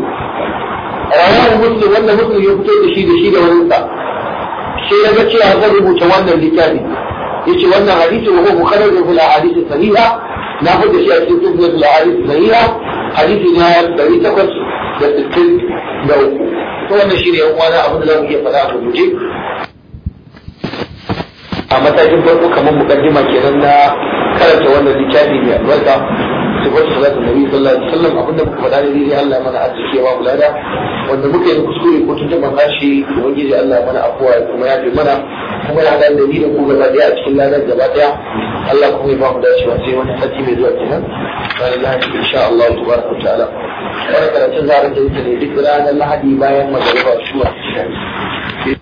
rawahu muslim wannan muslim ya fito da shi da shi da wani sa sai ya ga cewa zan rubuta wannan littafi yace wannan hadisi wa huwa mukharrajun fil ahadith sahiha na fada shi a cikin sunan fil ahadith sahiha hadisi na ɗari takwas da sittin da uku to wannan shi ne yan uwana abin da za mu iya faɗa a rubuce a matakin farko kamar mukaddima kenan na karanta wannan littafi mai albarka sifar salatu nabi sallallahu alaihi wasallam abin da muka faɗa ne dai Allah ya mana arziki ya ba mu lada wanda muka yi kuskure ko tun taɓa hashi ubangiji Allah ya mana afuwa ya kuma ya fi mana kuma ya haɗa da ni da ku gaba ɗaya a cikin ladar gaba ɗaya Allah kuma ya ba mu dacewa sai wani sati mai zuwa kenan ranar lahadi insha Allah tabaraka wa ta'ala wani karatun za a rinka yin ne duk ranar lahadi bayan magariba shi masu